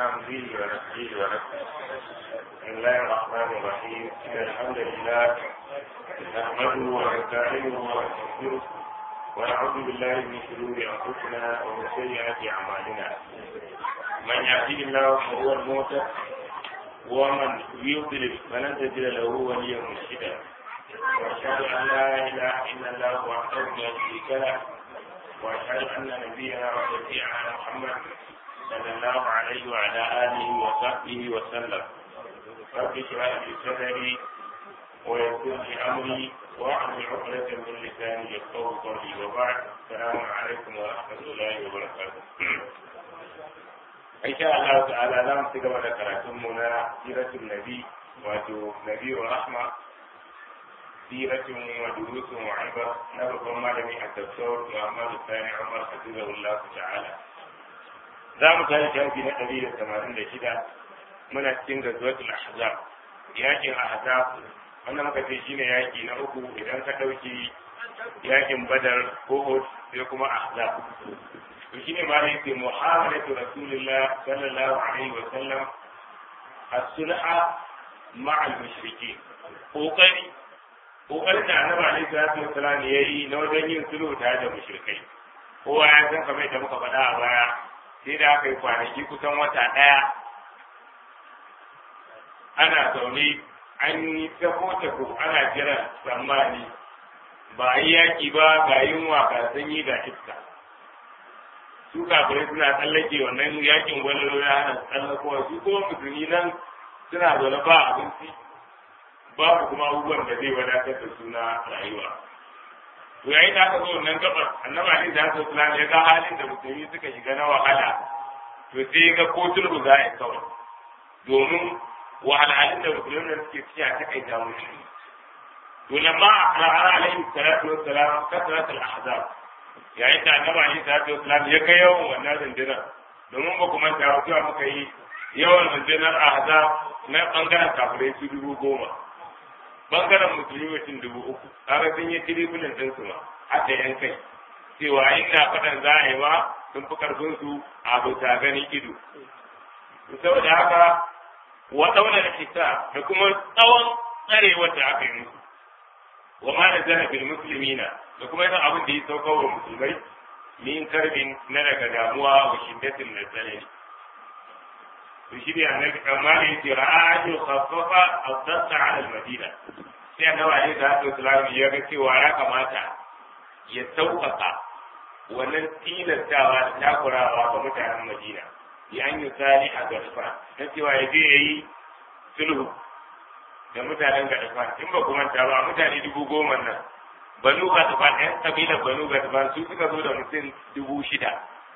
حمده ونفسه ونفسه بسم الله الرحمن الرحيم إن الحمد لله نحمده ونستعينه ونستغفره ونعوذ بالله من شرور أنفسنا ومن سيئات أعمالنا من يهده الله فهو المهتد ومن يضلل فلن تجد له وليا مرشدا واشهد ان لا اله الا الله وحده لا شريك له واشهد ان نبينا وشفيعنا محمد صلى الله عليه وعلى اله وصحبه وسلم رب اشرح لي صدري ويسر لي امري واحلل عقدة من لساني يفقهوا قولي وبعد السلام عليكم ورحمه الله وبركاته insha Allah ta'ala za mu ci gaba da karatun mu na siratul nabi wato nabi wa rahma siratun wa durusun wa ibar na babban malami a tafsir Muhammad Sani Umar hafizahullah ta'ala za mu kai shafi na ɗari da tamanin da shida muna cikin gazwatul ahzab yakin ahzab wannan muka ce shine yaki na uku idan ka ɗauki yakin badar ko sai kuma ahzab to shine ma yake muhamalatu rasulillah sallallahu alaihi wa sallam as-sulha ma'a al-mushrikeen kokari kokarin da annabi alaihi salatu wa salam yayi na wajen yin sulhu tare da mushrikai kowa ya san kamar da muka faɗa a baya sai da aka yi kwanaki kusan wata ɗaya ana zaune an yi tafo ana jiran tsammani ba a yi yaƙi ba ga yunwa ga sanyi ga iska su kafirai suna tsallake wannan yakin gwalolo ya hana tsallakowa su kuma musulmi nan suna zaune ba abinci babu kuma abubuwan da zai wadatar da suna rayuwa to yayin da aka zo wannan gabar annabi ali da su islam ya ga halin da musulmi suka shiga na wahala to sai ga ko sulhu za a yi kawai domin wahalhalun da musulmi da suke ciki a takaita musu to lamma a alaihi salatu wassalam kasrat al-ahzab yayin da annabi Ali sallallahu alaihi ya ga yawan wannan rundunar domin ba kuma ta cewa muka yi yawan rundunar ahzab na bangaren kafirai su dubu goma bangaren musulmi mutum dubu uku kaga sun yi tiribulin din su ma hada yan kai cewa inda fadan za a yi ma sun fi karfin su a bauta ganin ido saboda haka wa daular hisa da kuma tsawon tsarewar da aka yi musu wa ma da zana bil muslimina da kuma yana abin da ya sauka wa musulmai min karbin na daga damuwa wa shiddatin da tsanani to shi ne annabi amma ne yace ra'a an khaffafa ad-dasta 'ala al-madina sai annabi alaihi salatu wasallam ya ga cewa ya kamata ya sauƙaƙa wannan tilastawa da takurawa ga mutanen madina ya an yi sani a gasfa na cewa ya je ya yi sulhu da mutanen gadafan in ba kuma ta ba mutane dubu goma nan banu gadafan ɗan kabilar banu gadafan su suka zo da mutum dubu shida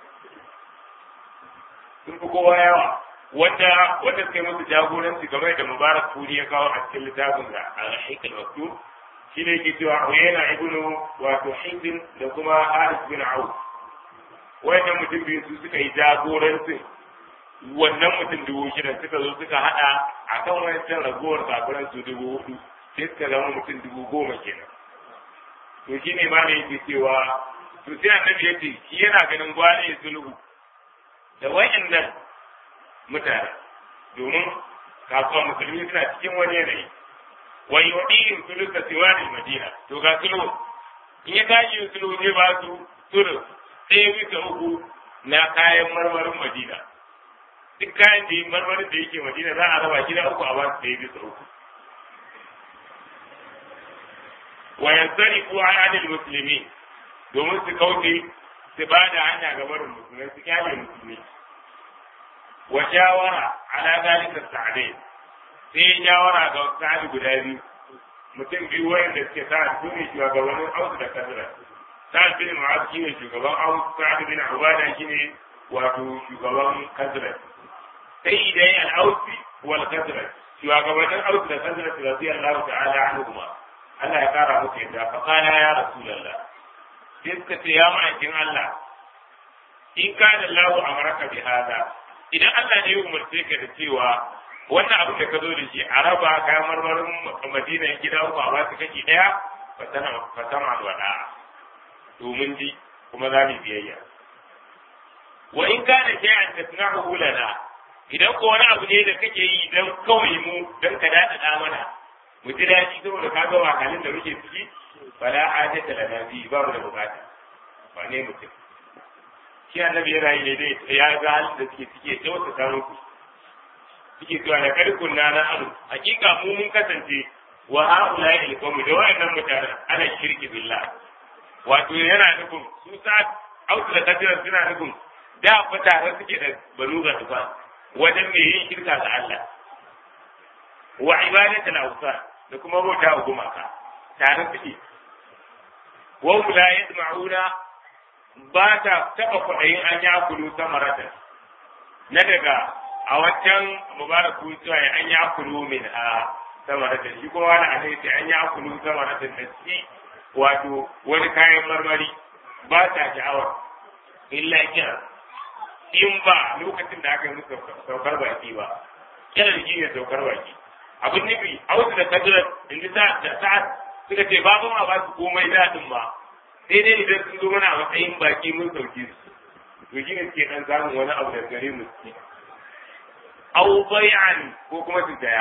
sun fi kowa yawa wanda wanda suka yi musu jagoranci game da mubarak turi ya kawo a cikin littafin da al-haikal maktub shi ne ke cewa uyayna ibnu wato hizin da kuma haris bin auf wayannan mutum biyu su suka yi jagorancin wannan mutum dubu shida suka zo suka hada a kan wancan ragowar kafiran su dubu hudu sai suka zama mutum dubu goma kenan to shi ne ma ne yake cewa to sai annabi ya ce shi yana ganin gwane ya sulhu da wayannan mutane domin kasuwa musulmi suna cikin wani yanayi wa yuɗin suluka siwani madina to ga sulhu in ya tashi yin sulhu zai ba su sulhu ɗaya bisa uku na kayan marmarin madina duk kayan da yi marmarin da yake madina za a raba gida uku a ba su ɗaya bisa uku wa yansari ko an adil musulmi domin su kauce su ba da hanya ga barin musulmai su kyale musulmi wa shawara ala zalika sa'adai sai shawara ga sa'adi guda biyu mutum biyu wayanda suke sa su ne shugabannin ausu da kasira sa'ad bin mu'az shine shugaban ausu sa'ad bin ubada shine wato shugaban kasira sai idan al-ausi wal kasira shugabannin ausu da kasira radiyallahu ta'ala anhuma Allah ya kara musu yadda fa kana ya rasulullah sai suka ce ya ma'aikin Allah in kana Allahu amaraka bi hada idan Allah ne ya umarce ka da cewa wannan abu da ka zo da shi a raba kayan marmarin madina gida uku a basu kashi ɗaya fa sama wa da'a domin ji kuma za mu biyayya wa in kana shay'an tasna'uhu lana idan ko wani abu ne da kake yi don kawai mu don ka daɗaɗa mana mu ji daɗi saboda ka ga wahalin da muke ciki fala hajata lana bi ba mu da bukata ba ne mutum shi annabi yana yi ne dai ya ga halin da suke ciki ya wata samun ku suke cewa da karkun na na anu hakika mu mun kasance wa haula ilkamu da wayannan mutanen ana shirki billah wato yana nufin su sa autu da kadirar suna nufin da fa tare suke da banu ga tufa wajen mai yin shirka ga Allah wa ibadatul awsan da kuma bauta wa gumaka tare suke wa hum la yasma'una ba ta taba kwaɗayin an ya kulu samarata na daga a wancan mubaraku cewa an ya kulu min a samarata shi kuma wani a sai an ya kulu samarata da shi wato wani kayan marmari ba ta sha'awar illa kira in ba lokacin da aka yi musu saukar baki ba kira da shi ne saukar baki abin nufi a wasu da kajirar in ji da sa'ad suka ce ba ma ba su komai daɗin ba sai dai idan sun zo mana a matsayin baki mun sauke su to shi ne suke ɗan samun wani abu da gare mu ci au bai'an ko kuma su saya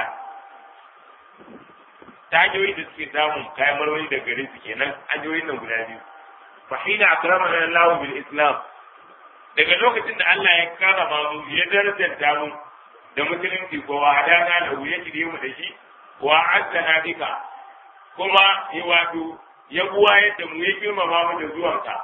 ta hanyoyi da suke samun kayan marmari da gare su kenan hanyoyin nan guda biyu fa hina akramana Allah bil Islam daga lokacin da Allah ya karama mu ya darajanta mu da musulunci ko wa hadana da ya shirye mu da shi wa azzana bika kuma ya wato ya buwa yadda mu ya girmama mu da zuwanka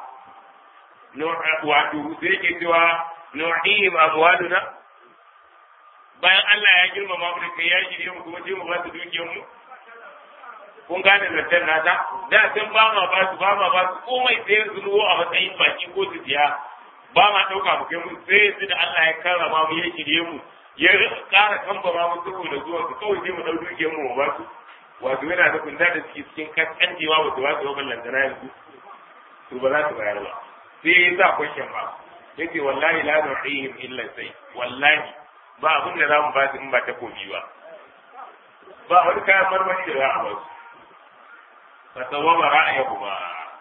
wato sai ke cewa nu'ihim amwaluna bayan Allah ya girmama mu da kai ya shirye mu kuma sai mu ba su dukiyar mu kun gane zancen nata da sun ba ma ba su ba ma ba su komai sai su ruwo a matsayin baki ko su biya ba ma ɗauka mu kai mu sai su da Allah ya karrama mu ya shirye mu ya ƙara kambama mu saboda zuwa su kawai sai mu ɗau dukiyar mu ba su wato yana da kun da suke cikin kaskancewa ba su ba su ba lantana yanzu to ba za su bayar ba sai ya sa kwashen ba yace wallahi la nu'ihim illa sai wallahi ba abin da za mu ba su in ba ta komi ba ba wani kayan marmari da za a ba su fasawaba ra'ayahuma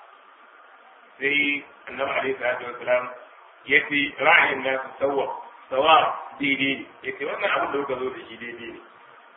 sai annabi alaihi salatu wassalam yace ra'ayin nasu sawwa sawa daidai ne yace wannan abin da kuka zo da shi daidai ne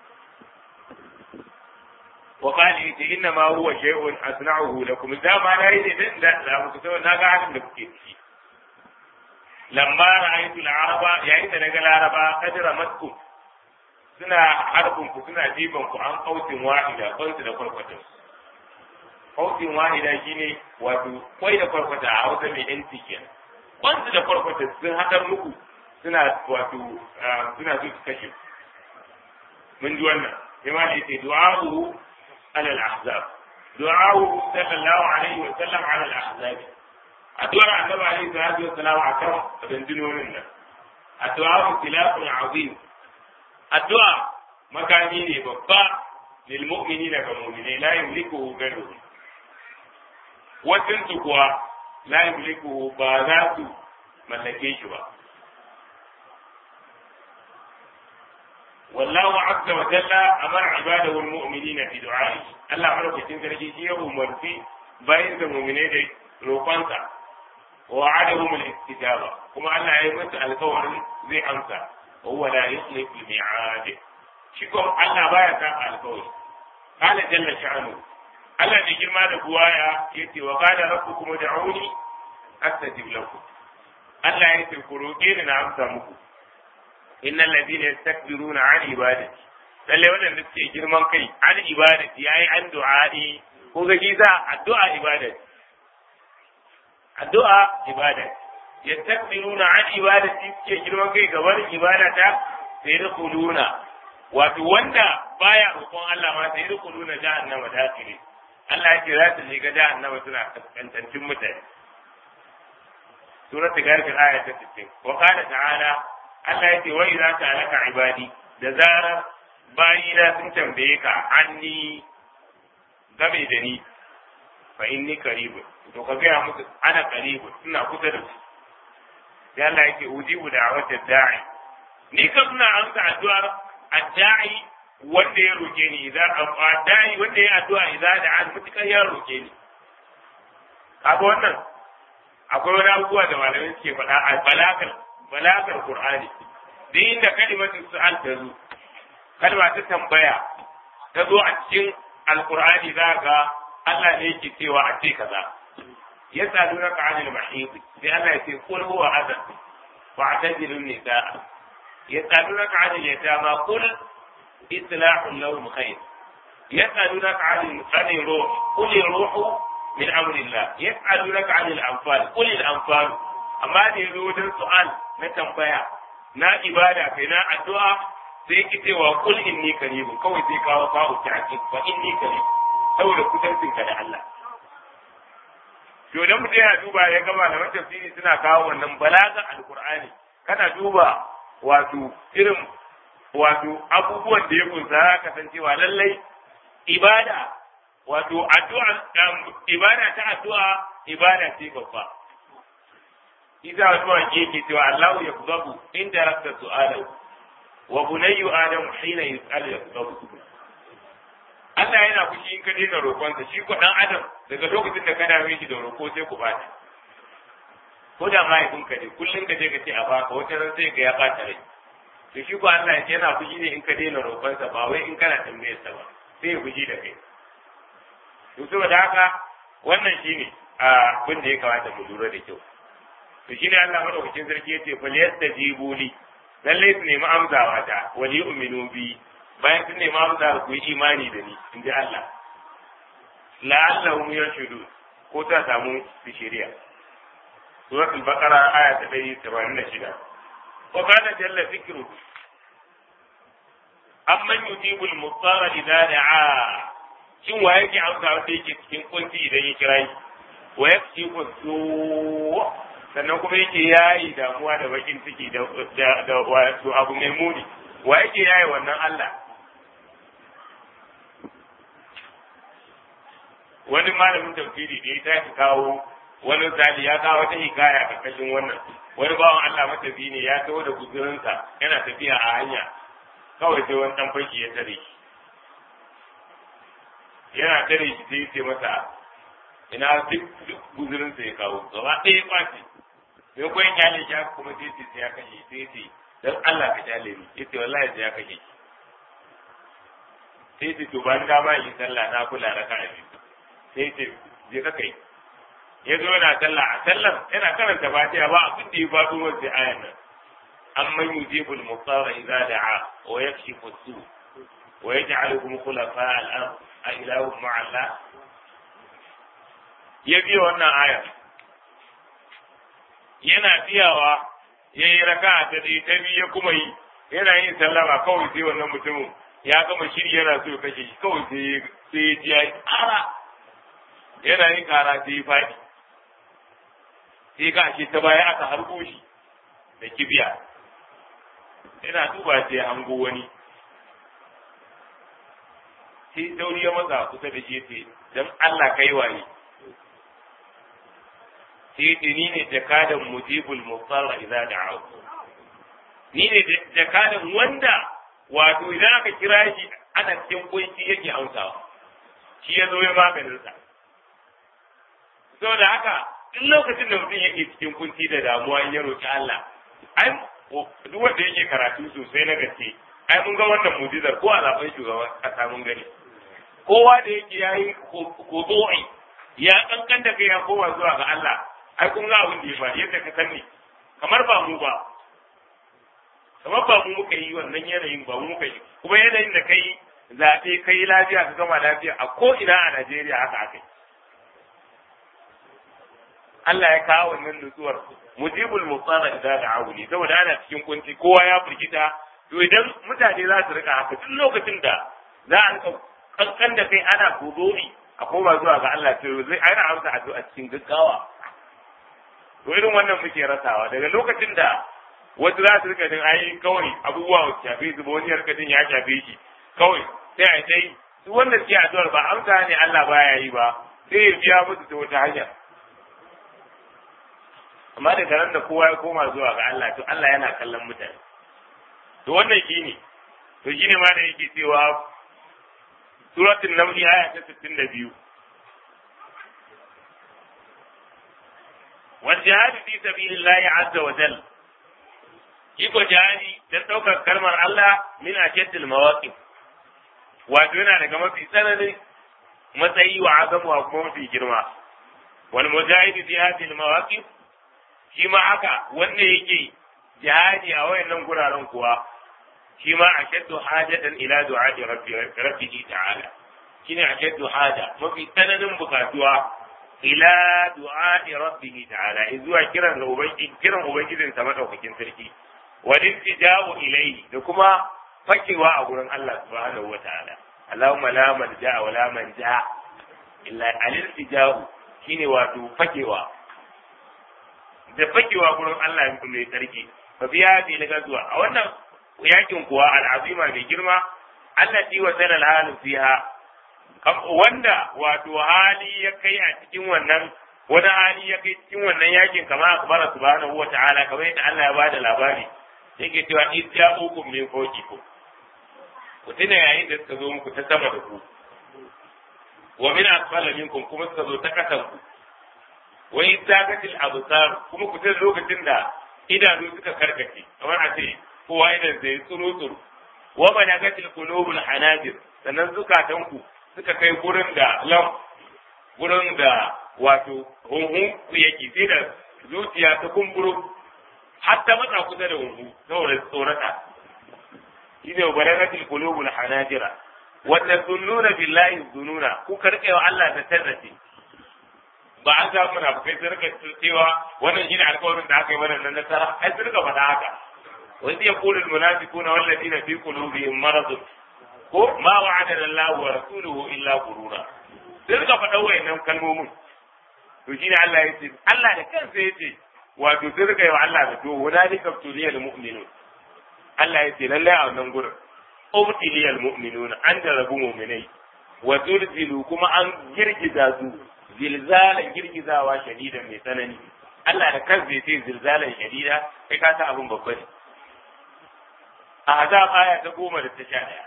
wa qala yace inna ma huwa shay'un asna'uhu lakum da ma na yi dan da da muku sai na ga halin da kuke ciki lamma ra'aytu al-araba yayin da naga laraba kadra matkum suna harbin ku suna jiban ku an kautin wahida kwansu da kwarkwatansu kautin wahida shine wato kwai da kwarkwata a hausa mai yanci kenan kwansu da kwarkwata sun haɗar muku suna wato suna so su kashe mun ji wannan yamma da yace du'a'u ala al-ahzab du'a'u sallallahu alaihi wa sallam ala al-ahzab addu'ar annabi alaihi salatu wa salam akan rundunonin nan addu'a tilafun azim addu'a makami ne babba lil mu'minina ga mu'minai la yamliku ghayruhum wasu kuwa la yamliku ba za su mallake shi ba wallahu azza wa jalla amara ibadahu almu'minina fi du'a'i Allah madaukakin sarki shi ya umarci bayan da mu'minai da roƙonsa wa wa'adahum al-istijaba kuma Allah ya yi musu alƙawarin zai amsa wa huwa la yukhlifu al-mi'ad shi ko Allah baya sa alƙawari qala jalla sha'anu Allah da girma da buwaya ya ce wa qala rabbukum ud'uni astajib lakum Allah ya ce ku roƙe ni na amsa muku innal ladina yastakbiruna an ibadati lalle wadanda suke girman kai an ibadati yayi an du'a'i ko ga giza addu'a ibadati addu'a ibadati yastakbiruna an ibadati suke girman kai ga wani ibadata sai da kuluna wato wanda baya roƙon Allah ma sai da kuluna jahannama dakire Allah ya ce za su shiga jahannama suna kaskantancin mutane. Surat Garfin aya ta 60. Wa qala ta'ala Allah ya ce wa idza ta'alaka ibadi da zarar bayina sun tambaye ka anni game da ni fa inni qarib to ka ga musu ana qarib ina kusa da su. Sai Allah ya ce ujibu da'watad da'i ni kan ina amsa addu'ar ad-da'i wanda ya roke ni idan dai wanda ya addu'a idan da an mutukar ya roke ni kaga wannan akwai wani abubuwa da malamai suke faɗa a balakar balakar qur'ani duk inda kalimatu su'al ta zo kalma ta tambaya ta zo a cikin alqur'ani za ga Allah ne yake cewa a ce kaza yas'alunaka 'anil mahid sai Allah ya ce qul huwa adhan wa'tazilu an-nisaa yas'alunaka 'anil yatama qul islahun lahum khair yas'alunaka 'anil 'anil ruh qul ruhu min amrillah yas'alunaka 'anil anfal qul al-anfal amma da yazo wajen su'al na tambaya na ibada kai na addu'a sai ki cewa qul inni qaribun kawai sai kawo fa'u ta'kid fa inni qarib saboda kusancinka da Allah to idan mutum yana duba ya gama da tafsiri suna kawo wannan balaga alqur'ani kana duba wato irin wato abubuwan da ya kunsa ka san cewa lallai ibada wato addu'a ibada ta addu'a ibada ce babba Isa addu'a yake cewa Allahu yakzabu inda rabta su'alahu wa bunayyu adam hina yus'alu yakzabu Allah yana fushi in ka daina roƙonsa shi ko dan adam daga lokacin da ka dame shi da roƙo sai ku bata ko da mahaifinka ne kullum ka je ka ce a baka wata ran sai ga ya bata rai to shi ko Allah yana fushi ne in ka daina roƙonsa ba wai in kana tambayar sa ba sai ya fushi da kai to saboda haka wannan shine abin da ya kamata mu lura da kyau to shine Allah madaukakin sarki yace fal yastajibu li lalle su nemi amsawa ta wali yu'minu bi bayan sun nemi amsa ku yi imani da ni in ji Allah la'allahum yashhadu ko ta samu su shari'a suratul baqara aya ta 186 wa kana jalla dhikru amman yujibu al-muttara idza da'a shin wa yake amsa wanda yake cikin kunci idan ya kira shi wa yakshi su sannan kuma yake yayi damuwa da bakin ciki da da wato abu mai muni wa yake yayi wannan Allah wani malamin tafsiri da ya tashi kawo wani zali ya kawo wata hikaya karkashin wannan wani bawan Allah matafi ne ya taho da guzurinsa yana tafiya a hanya kawai sai wani dan fashi ya tare shi yana tare shi sai ya ce masa ina duk duk guzurinsa ya kawo gaba ɗaya ya ɓaci mai koyan kyale shi kuma sai ce sai ya kashe sai ya ce don Allah ka kyale ni ya ce wallahi sai ya kashe shi sai ce to ban dama yi sallah na kula raka a biyu sai ce je ka kai ya zo yana sallah a sallar yana karanta fatiha ba abin da ya faɗo wasu ayan nan amman yujibul mutsara idza da'a wa yakshifu su wa yaj'alukum khulafa al-ard a ilahu ma'a Allah ya biya wannan aya yana biyawa ya yi raka ta ɗaya ta biyu ya kuma yi yana yin sallama kawai sai wannan mutumin ya gama shiri yana so ya kashe shi kawai sai sai ya ji ya yi ƙara yana yin ƙara sai ya faɗi sai ga shi ta baya aka harbo shi da kibiya yana duba sai ya hango wani sai sauri ya matsa kusa da shi ce don Allah kai waye sai ce ni ne jakadan mujibul mutsara idza da'a ni ne jakadan wanda wato idan aka kira shi ana cikin kunci yake amsawa shi ya zo ya maganin sa saboda haka duk lokacin da mutum yake cikin kunci da damuwa ya roki Allah ai duk wanda yake karatu sosai na gaske ai mun ga wannan mujizar ko a zaben shugaban kasa mun gani kowa da yake yayi kodo'i ya kankan da kai ya koma zuwa ga Allah ai kun ga abin da ya faru yadda ka sani kamar ba mu ba kamar ba mu muka yi wannan yanayin ba mu muka yi kuma yanayin da kai zaɓe kai lafiya ka gama lafiya a ko ina a Najeriya haka aka yi Allah ya kawo wannan nutsuwar mujibul mutsara idza da'ahu ne saboda ana cikin kunci kowa ya firgita to idan mutane za su rika haka duk lokacin da za a rika kankan da kai ana kudori a koma zuwa ga Allah to zai aina amsa addu'a cikin gaggawa to irin wannan muke rasawa daga lokacin da wasu za su rika jin ai kawai abubuwa su shafe su ba wani rika jin ya shafe shi kawai sai a dai su wanda suke addu'ar ba amsa ne Allah baya yi ba sai ya biya musu ta wata hanya amma daga nan da kowa ya koma zuwa ga Allah to Allah yana kallon mutane to wannan shine to shine ma da yake cewa suratul naml aya ta 62 wal jihad fi sabilillahi azza wa jalla iko jihadi dan ɗaukar kalmar Allah min ashaddil mawaqif wato yana daga mafi tsananin matsayi wa azamu wa kuma mafi girma wal mujahidi fi hadhihi al mawaqif shi ma haka wanda yake jihadi a wayannan guraren kuwa shi ma ashaddu hajatan ila du'a'i rabbi rabbihi ta'ala shine ashaddu haja mafi tsananin bukatuwa ila du'a'i rabbihi ta'ala zuwa kiran da ubangiji kiran ubangijin sa madaukakin sarki wa iltija'u ilayhi da kuma fakewa a gurin Allah subhanahu wa ta'ala Allahumma la malja wa la manja illa al-iltija'u shine wato fakewa da fakewa gurin Allah mai sarki fa biya bi na gazuwa a wannan yakin kuwa al'azima mai girma Allah ji wa sanar halin fiha wanda wato hali ya kai a cikin wannan wani hali ya kai cikin wannan yakin kama akbara subhanahu wa ta'ala kamar yadda Allah ya bada labari yake cewa in ja'ukum min fawqikum ku tuna yayin da suka zo muku ta sama da ku wa min asfala minkum kuma suka zo ta kasan ku wa in taqatil absar kuma ku tuna lokacin da idanu suka karkace kamar a ce kowa idan zai tsuru tsuru wa balagatil qulubul hanajir sannan zukatan ku suka kai gurin da lam gurin da wato hunhun ku yake sai da zuciya ta kumburo har ta matsa kusa da hunhu saboda tsorata shine balagatil qulubul hanajira wa tazunnuna billahi zununa ku karke wa Allah da tarrace ba an samu munafikai sun rika cewa wannan shine alƙawarin da aka yi mana na nasara ai sun rika faɗa haka وإذ يقول المنافقون والذين في قلوبهم مرض ko ma wa'ada Allah wa rasuluhu illa gurura sai suka faɗa wayannan kalmomin to shine Allah ya ce Allah da kansa ya ce wato sai suka yi wa Allah da to hunalika tuliyal mu'minun Allah ya ce lallai a wannan gurin ubtiliyal mu'minun an da rabu mu'minai wa turzilu kuma an girgiza su zilzalan girgizawa shadidan mai tsanani Allah da kansa ya ce zilzalan shadida kai ka san abin babba ne a azab aya ta goma da ta sha ɗaya.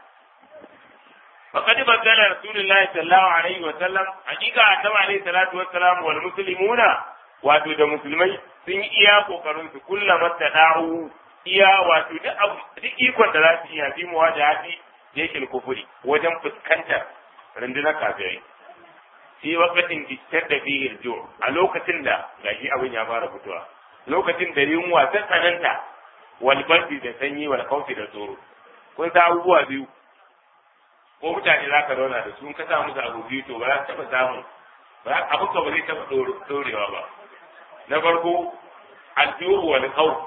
فقد بدل رسول الله صلى الله عليه وسلم حقيقة أتبع عليه الصلاة والسلام والمسلمون wato da musulmai sun yi iya kokarin su kulla mata da'u iya wato duk ikon da za su iya fi mu wajen hafi yakin kufuri wajen fuskantar rundunar kafirai fi wakatin fitar da fi a lokacin da gashi abin ya fara fitowa lokacin da yunwa ta tsananta walbardi da sanyi wal kaufi da tsoro kun sa abubuwa biyu ko mutane za ka zauna da su in ka sa musu abu biyu to ba za su taɓa samun abin ka ba zai taɓa ɗorewa ba na farko aljuhu wal khawf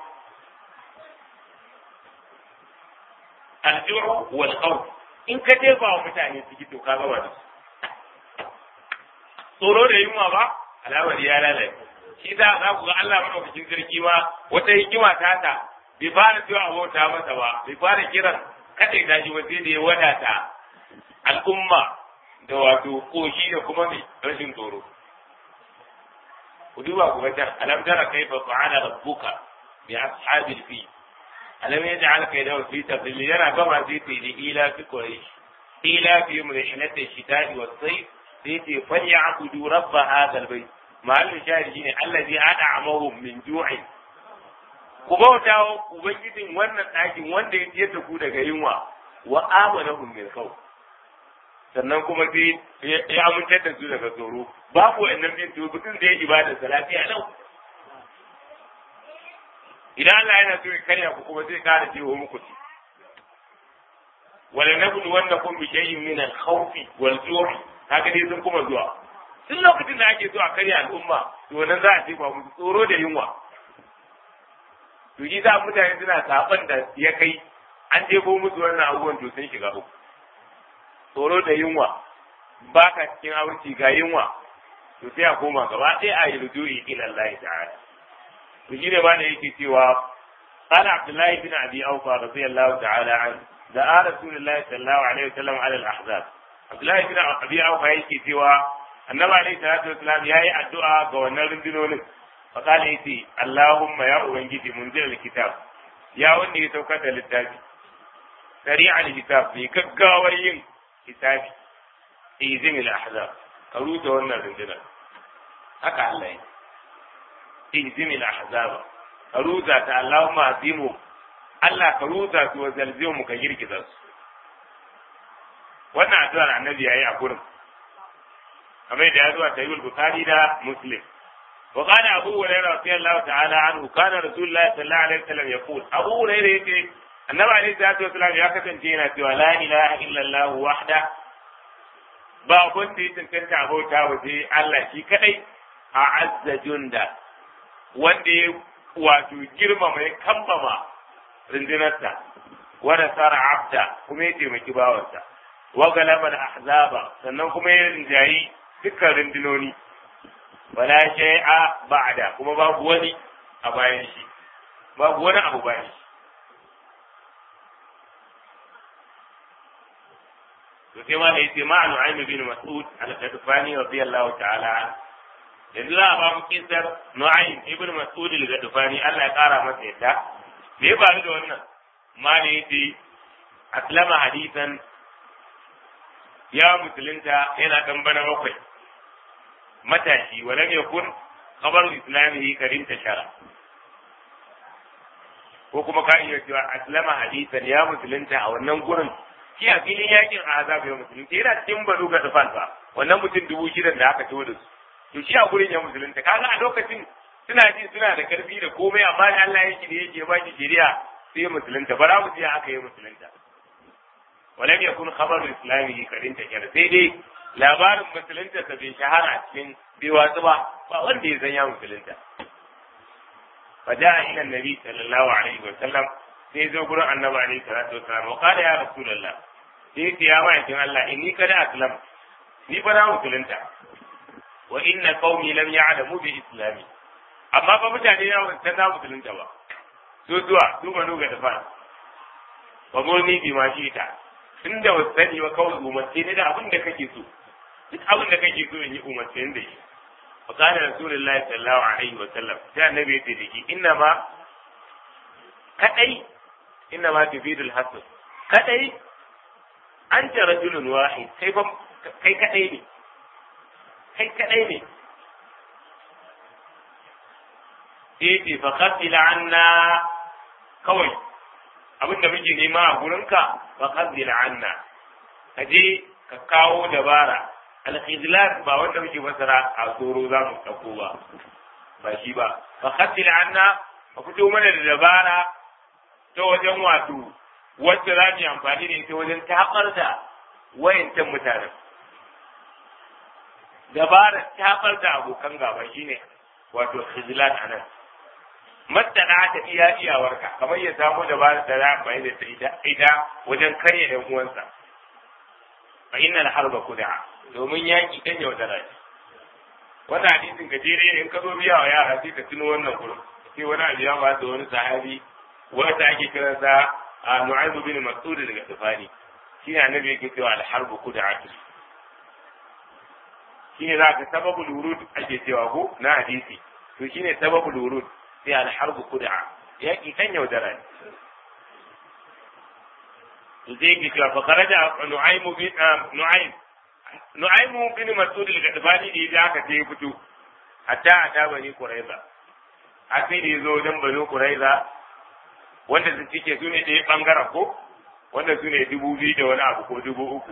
aljuhu wal khawf in ka jefa wa mutane ciki to ka gaba da su tsoro da yunwa ba alamar ya lalace shi za za ku ga Allah madaukakin sarki ma wata hikima ta ta bai fara cewa abota masa ba bai fara kiran kadai ta shi sai da ya wadata al'umma da wato koshi da kuma mai rashin tsoro ku duba ku ga can alam tara kaifa fa'ala rabbuka bi ashabil fi alam yaj'al kaydahu fi tadlil yana gama zai ce li ila fi quraish ila fi mulhinati shita'i was sayf sai ce falyabudu rabb hadha albayt mahallin shahidi shine allazi ad'amahum min ju'in ku bauta wa ubangijin wannan ɗakin wanda ya ciyar da ku daga yunwa wa amanahum min khawf sannan kuma sai ya amintar da su daga tsoro babu wannan bin to mutum da ya ibada sa lafiya lau idan Allah yana so ya karya ku kuma zai kara jiwo muku ci wala nabdu wannakum bi shay'in min al-khawf wal ju'i haka dai sun kuma zuwa tun lokacin da ake so a karya al'umma to nan za a ce ba musu tsoro da yunwa to shi za mutane suna saban da ya kai an jefo musu wannan abubuwan to sun shiga uku tsoro da yunwa ba ka cikin abinci ga yunwa to sai a koma gaba ɗaya a yi rujui ila Allah ta'ala to shi ne ba da yake cewa qala abdullahi bin abi awfa radiyallahu ta'ala an da a rasulullahi sallallahu alaihi wasallam ala al-ahzab abdullahi bin abi awfa yake cewa annabi alaihi salatu wasallam yayi addu'a ga wannan rundunonin fa qala yace allahumma ya ubangiji munzil al-kitab ya wanda ya saukar da littafi sari'al kitab mai gaggawar yin kitabi izin al-ahzab ka ruta wannan rundunar haka Allah ya izin al-ahzab ka ruta ta Allahumma azimu Allah ka rusa su wa zalziyo mu ka girgiza su wannan addu'ar annabi yayi a gurin kamar da ya zuwa sahihul bukhari da muslim wa qala abu hurairah radiyallahu ta'ala anhu kana rasulullah sallallahu alaihi wasallam yaqul abu hurairah yace annabi alaihi salatu wasallam ya kasance yana cewa la ilaha illallah wahda ba wanda ya tantance abota wa sai Allah shi kadai a azza junda wanda ya wato girmama ya kambama rundunarsa wa nasara abda kuma ya taimaki bawansa wa galaba ahzaba sannan kuma ya rinjayi dukkan rundunoni wala shay'a ba'da kuma babu wani a bayan shi babu wani abu bayan shi to sai ma da yace ma Nu'aym bin Mas'ud al-Ghadfani radiyallahu ta'ala an yanzu za a ba mu kisar Nu'aym ibn Mas'ud al-Ghadfani Allah ya kara masa yadda me ya faru da wannan ma ne yace aslama hadisan ya musulunta yana dan bana bakwai matashi walam yakun khabaru islamihi karim tashara ko kuma ka iya cewa aslama hadisan ya musulunta a wannan gurin shi a filin yakin azab ya musulunta yana cikin banu ga tafan ba wannan mutum dubu shidan da aka tawo da su to shi a gurin ya musulunta kaga a lokacin suna ji suna da karfi da komai amma da Allah yake da yake ba shi shari'a sai ya musulunta bara mu ji aka yi musulunta walam yakun khabaru islamihi karim tashara sai dai labarin musulunta ta bai shahara a cikin bai watsu ba ba wanda ya san ya musulunta fa ja'a ila annabi sallallahu alaihi wa sallam sai zo gurin annabi alaihi salatu wa sallam wa qala ya rasulullah sai ya ya mai kin Allah inni kada aslam ni fa na musulunta wa inna qaumi lam ya'lamu bi islami amma ba mutane ya san na musulunta ba so zuwa su banu ga dafa wa murni bi ma shi ta tunda wasu sani ba kawai umarce ne da abin da kake so duk abin da kake so in yi umarce da shi wa kana rasulullahi sallallahu alaihi wa sallam sai annabi ya ce da ki inna ma kadai inna ma tufidul hasan kadai anta rajulun wahid kai fa kai kadai ne kai kadai ne sai ce fa qatila anna kawai abin da muke nema a gurinka fa qatila anna kaje ka kawo dabara al-khizlan ba wanda muke fasara a tsoro za mu dauko ba ba shi ba fa qatila anna ka fito mana da dabara ta wajen wato wacce za mu yi amfani da ita wajen tabar da wayancan mutanen dabarar tabar da abokan gaba shine wato khizlan anan matsala ta iya iyawarka kamar ya samu dabarar da za a amfani da ita ita wajen karya ɗan uwansa fa innal harba kuda domin yaki kan yaudara ce wannan hadisin gajere ne in ka zo biya wa yara sai ka tuno wannan gurin sai wani abu ya ba da wani sahabi wanda ake kiransa a Nu'aym bin Mas'ud daga Tufani shi ne annabi yake cewa al-harbu kud'atu shi ne zaka sababul wurud ake cewa ko na hadisi to shi ne sababul wurud sai al-harbu kud'a yaki kan yaudara ne to zai yake cewa fa kharaja Nu'aym bin Nu'aym Nu'aym bin Mas'ud daga Tufani da aka ce fito hatta ata bani Quraiza a sai da yazo wajen bani Quraiza wanda su cike su ne ɗaya ɓangaren ko wanda su ne dubu biyu da wani abu ko dubu uku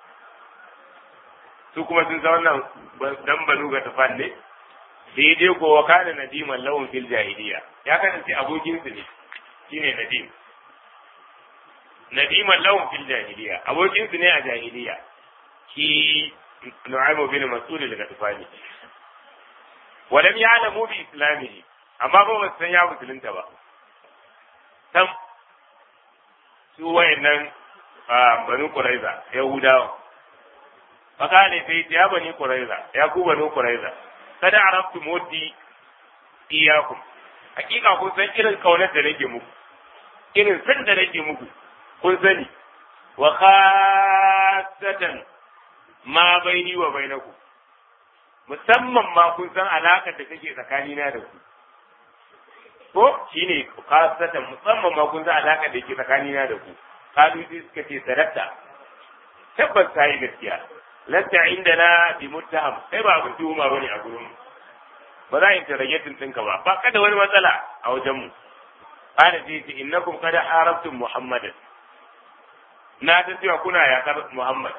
su kuma sun san wannan dan banu ga tafan ne daidai ko wa kana nadiman lawan fil jahiliya ya kasance abokin su ne shine nadim nadiman lawan fil jahiliya abokin su ne a jahiliya shi nu'aymu bin mas'ud daga tafani walam ya'lamu bi islamihi amma ba su san ya musulunta ba sam su wayannan banu Quraiza Yahudawa fakale sai ya bani Quraiza ya ku banu Quraiza kada arabtu mudi iyakum hakika kun san irin kaunar da nake muku irin san da nake muku kun sani wa khassatan ma baini wa bainakum musamman ma kun san alakar da take tsakanina da ku ko shine khasatan musamman ma kun za alaka da yake tsakanina da ku kalu sai suka ce sadatta tabbas kai gaskiya lasta indana bi muttaham sai ba abin tuhuma bane a gurin ba za a interrogating ɗinka ba ba kada wani matsala a wajen mu qala sai ce innakum qad arabtum muhammadan na ta cewa kuna yaƙar muhammad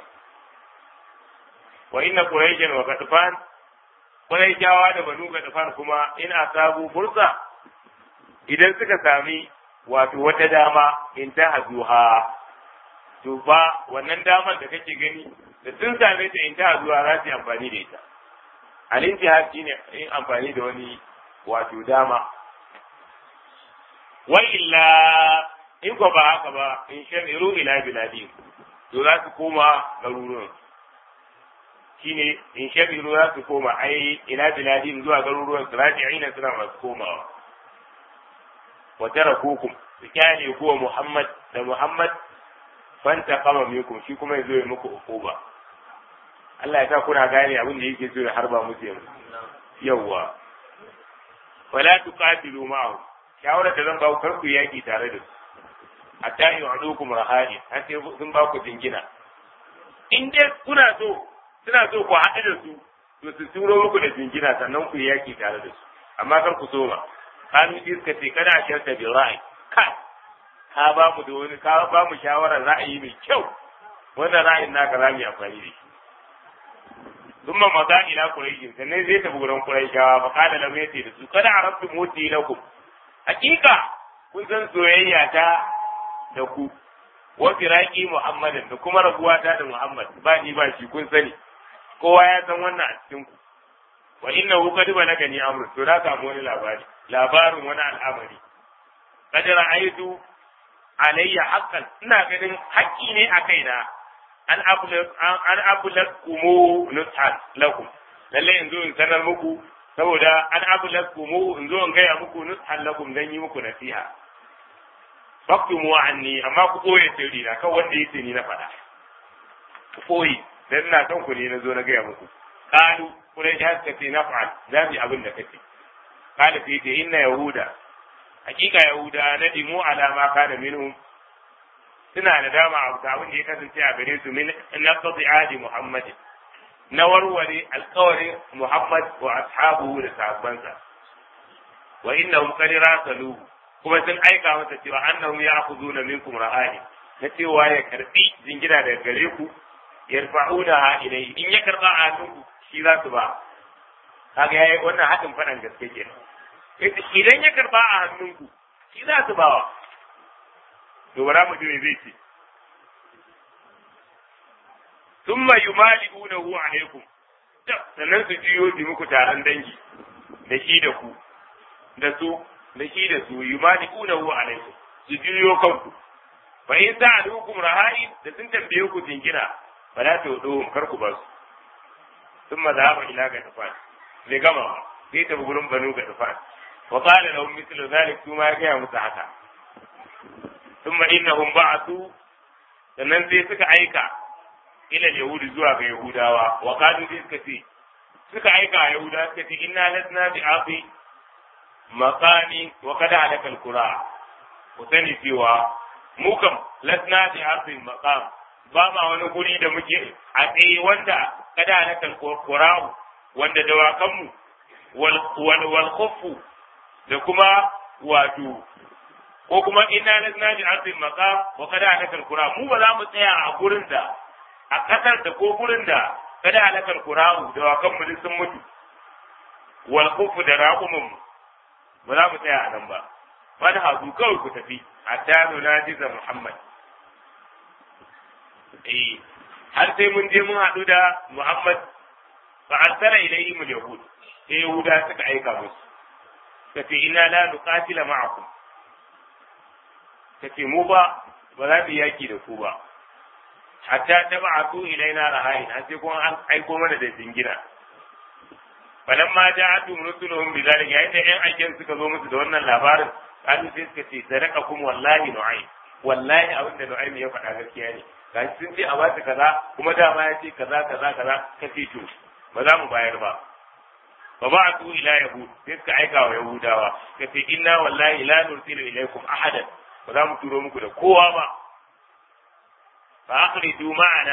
wa inna quraishan wa qatfan quraishawa da banu qatfan kuma in asabu fursa idan suka sami wato wata dama in ta hazuha to ba wannan damar da kake gani da sun same ta in ta hazuha za su yi amfani da ita al-intihar shine yin amfani da wani wato dama wa illa in ko ba haka ba in shamiru ila biladi to za su koma garuruwan shine in shamiru za su koma ai ila biladi zuwa garuruwan su raji'ina suna masu komawa wa tarakukum su kyale kuwa Muhammad da Muhammad fanta kama minkum shi kuma yazo ya muku ukuba Allah ya sa kuna gane abin da yake so ya harba musu yanzu yawwa wala tuqatilu ma'ahu shawara da zan ba ku kar ku yaki tare da su hatta yu'adukum rahani har sai sun ba ku jingina in dai kuna so suna so ku haɗu da su to su turo muku da jingina sannan ku yaki tare da su amma kar ku so ba kanu iska ce kana shirka bi ra'ayi kai ka ba mu da wani ka ba mu shawarar ra'ayi mai kyau wannan ra'ayin naka za mu yi amfani da shi ثم مضى إلى قريش sannan zai tafi gurin Qurayshawa fa kada lam yati da su kada arabtu muti lakum hakika kun san soyayya ta da ku wa firaqi Muhammadin da kuma rabuwa ta da Muhammad ba ni ba shi kun sani kowa ya san wannan a cikin ku wa innahu qad balagani amru to na samu wani labari labarin wani al'amari qad ra'aytu alayya haqqan ina ganin haƙƙi ne a kaina an abulat kumu nushat lakum lalle in zo in sanar muku saboda an abulat kumu in zo in gaya muku nushat lakum dan yi muku nasiha faktumu anni amma ku koye sirri na kan wanda yace ni na faɗa ku koyi dan ina son ku ne na zo na gaya muku qalu kurai ya ce na fa'al za mu abin da kace qala fi ta inna yahuda hakika yahuda nadimu ala ma kana minhum suna da dama a abin da ya kasance a gare su min naqdi adi Muhammad na warware alƙawarin Muhammad wa ashabuhu da sahabbansa wa innahum qad rasalu kuma sun aika masa cewa annahum ya'khuduna minkum ra'ayi na cewa ya karbi jingina daga gare ku yarfa'una ilayhi in ya karba a hannunku shi za su ba kaga yayi wannan hadin fadan gaske kenan idan ya karba a hannunku shi za su bawa to bara mu ji zai ce thumma yumali'unahu alaykum sannan su jiyo su muku taron dangi da shi da ku da su da shi da su yumali'unahu alaykum su jiyo kanku fa in sa'alukum rahai da sun tambaye ku jingina fa la tudu kar ku basu thumma dhahaba ila gatafan ne gama sai ta gurin banu gatafan wa qala lahum mithlu dhalik kuma ya ga musu haka ثم إنهم بعثوا sannan sai suka aika ilal yahudi zuwa ga yahudawa wa kadu sai suka ce suka aika a yahudawa suka ce inna lasna bi afi maqami wa kada halakal qura ku sani cewa mu kam lasna bi afi maqam ba ma wani guri da muke a tsaye wanda kada halakal qura wanda dawakanmu wal wal wal khuffu da kuma wato ko kuma inna lazna bi ardil maqam wa kada halakal qura mu ba za mu tsaya a gurin da a kasar da ko gurin da kada halakal qura da wakan mu sun mutu wal khuf da raqumun ba za mu tsaya a nan ba wani hazu kawai ku tafi hatta nunajiza muhammad eh har sai mun je mun haɗu da muhammad fa arsala ilayhi mul yahud sai yahuda suka aika musu kace inna la nuqatila ma'akum ta ce mu ba ba za mu yaki da ku ba hatta ta ba a tu ilaina rahayin har sai kuma an aiko mana da jingina falan ma ja atu rusuluhum bi zalika yayin da ƴan aikin suka zo musu da wannan labarin kalu sai suka ce sadaka kum wallahi nu'aym wallahi abin da nu'aym ya faɗa gaskiya ne gashi sun ce a ba su kaza kuma dama ya ce kaza kaza kaza ka ce to ba za mu bayar ba fa ba'atu ila yahud sai suka aika wa yahudawa ka ce inna wallahi la nursilu ilaykum ahadan ba za mu turo muku da kowa ba fa akhriju ma'ana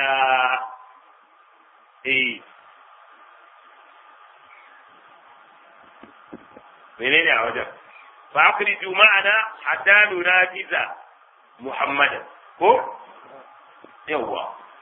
eh menene a wajen fa akhriju ma'ana hatta nunafiza muhammadan ko yawwa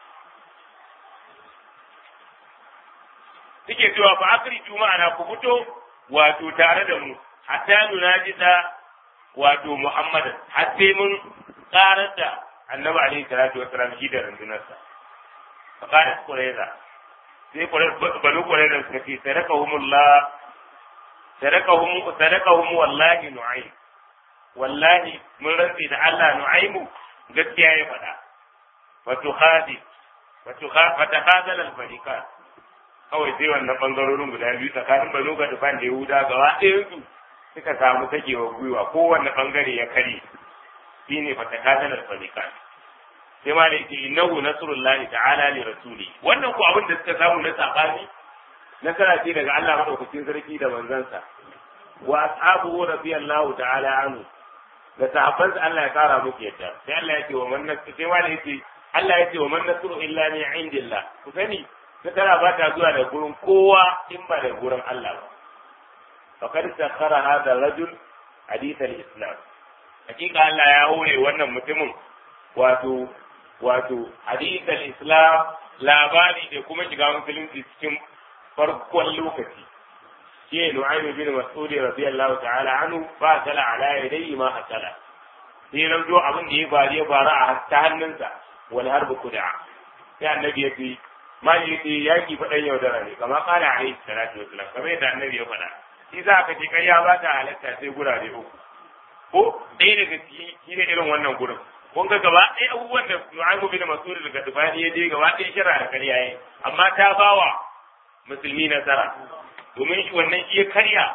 suke cewa fa akhriju ma'ana ku fito wato tare da mu hatta nunafiza wato muhammadan har sai mun karar da annabi alaihi salatu wassalam shi da rundunarsa fa kana qurayza sai banu qurayza suka ce sadaqahumullah sadaqahum sadaqahum wallahi nu'aym wallahi mun rantsi da Allah nu'aymu gaskiya ya faɗa wato khadi wato fata khadal al fariqan kawai sai wannan bangarorin guda biyu tsakanin banu ga dufan da yahuda gaba ɗayan su suka samu takewa gwiwa kowanne bangare ya kare shine fata khadal al fariqan sai ma da yake innahu nasrullahi ta'ala li rasuli wannan ko abin da suka samu na sabani nasara ce daga Allah madaukakin sarki da manzansa wa ashabuhu radiyallahu ta'ala anhu da sahabban Allah ya kara muku yadda sai Allah ya ce wa man nasru sai ma da yake Allah ya ce wa man nasru illa min indillah ku sani nasara ba ta zuwa da gurin kowa in ba da gurin Allah ba faqad sakhara hadha rajul hadith al-islam hakika Allah ya hore wannan mutumin wato wato hadith al-islam labari da kuma shiga musulunci cikin farkon lokaci shi ne Nu'aymi bin Mas'ud radiyallahu ta'ala anhu fa sala ala yadayhi ma hasala sai nan zo abin da ya bari ya bara a ta hannunsa wal harbu kuda sai annabi ya ce ma yi ce yaki fadan yaudara ne kamar kana alaihi salatu wasalam kamar yadda annabi ya faɗa shi za ka ce kai ya ba ta halatta sai gurare uku ko ɗaya daga ciki shi ne irin wannan gurin kun ga gaba ɗaya abubuwan da Nu'aymi bin Mas'ud daga Dubani ya je gaba ɗaya shara da karya yayi amma ta bawa musulmi nasara domin shi wannan shi ya karya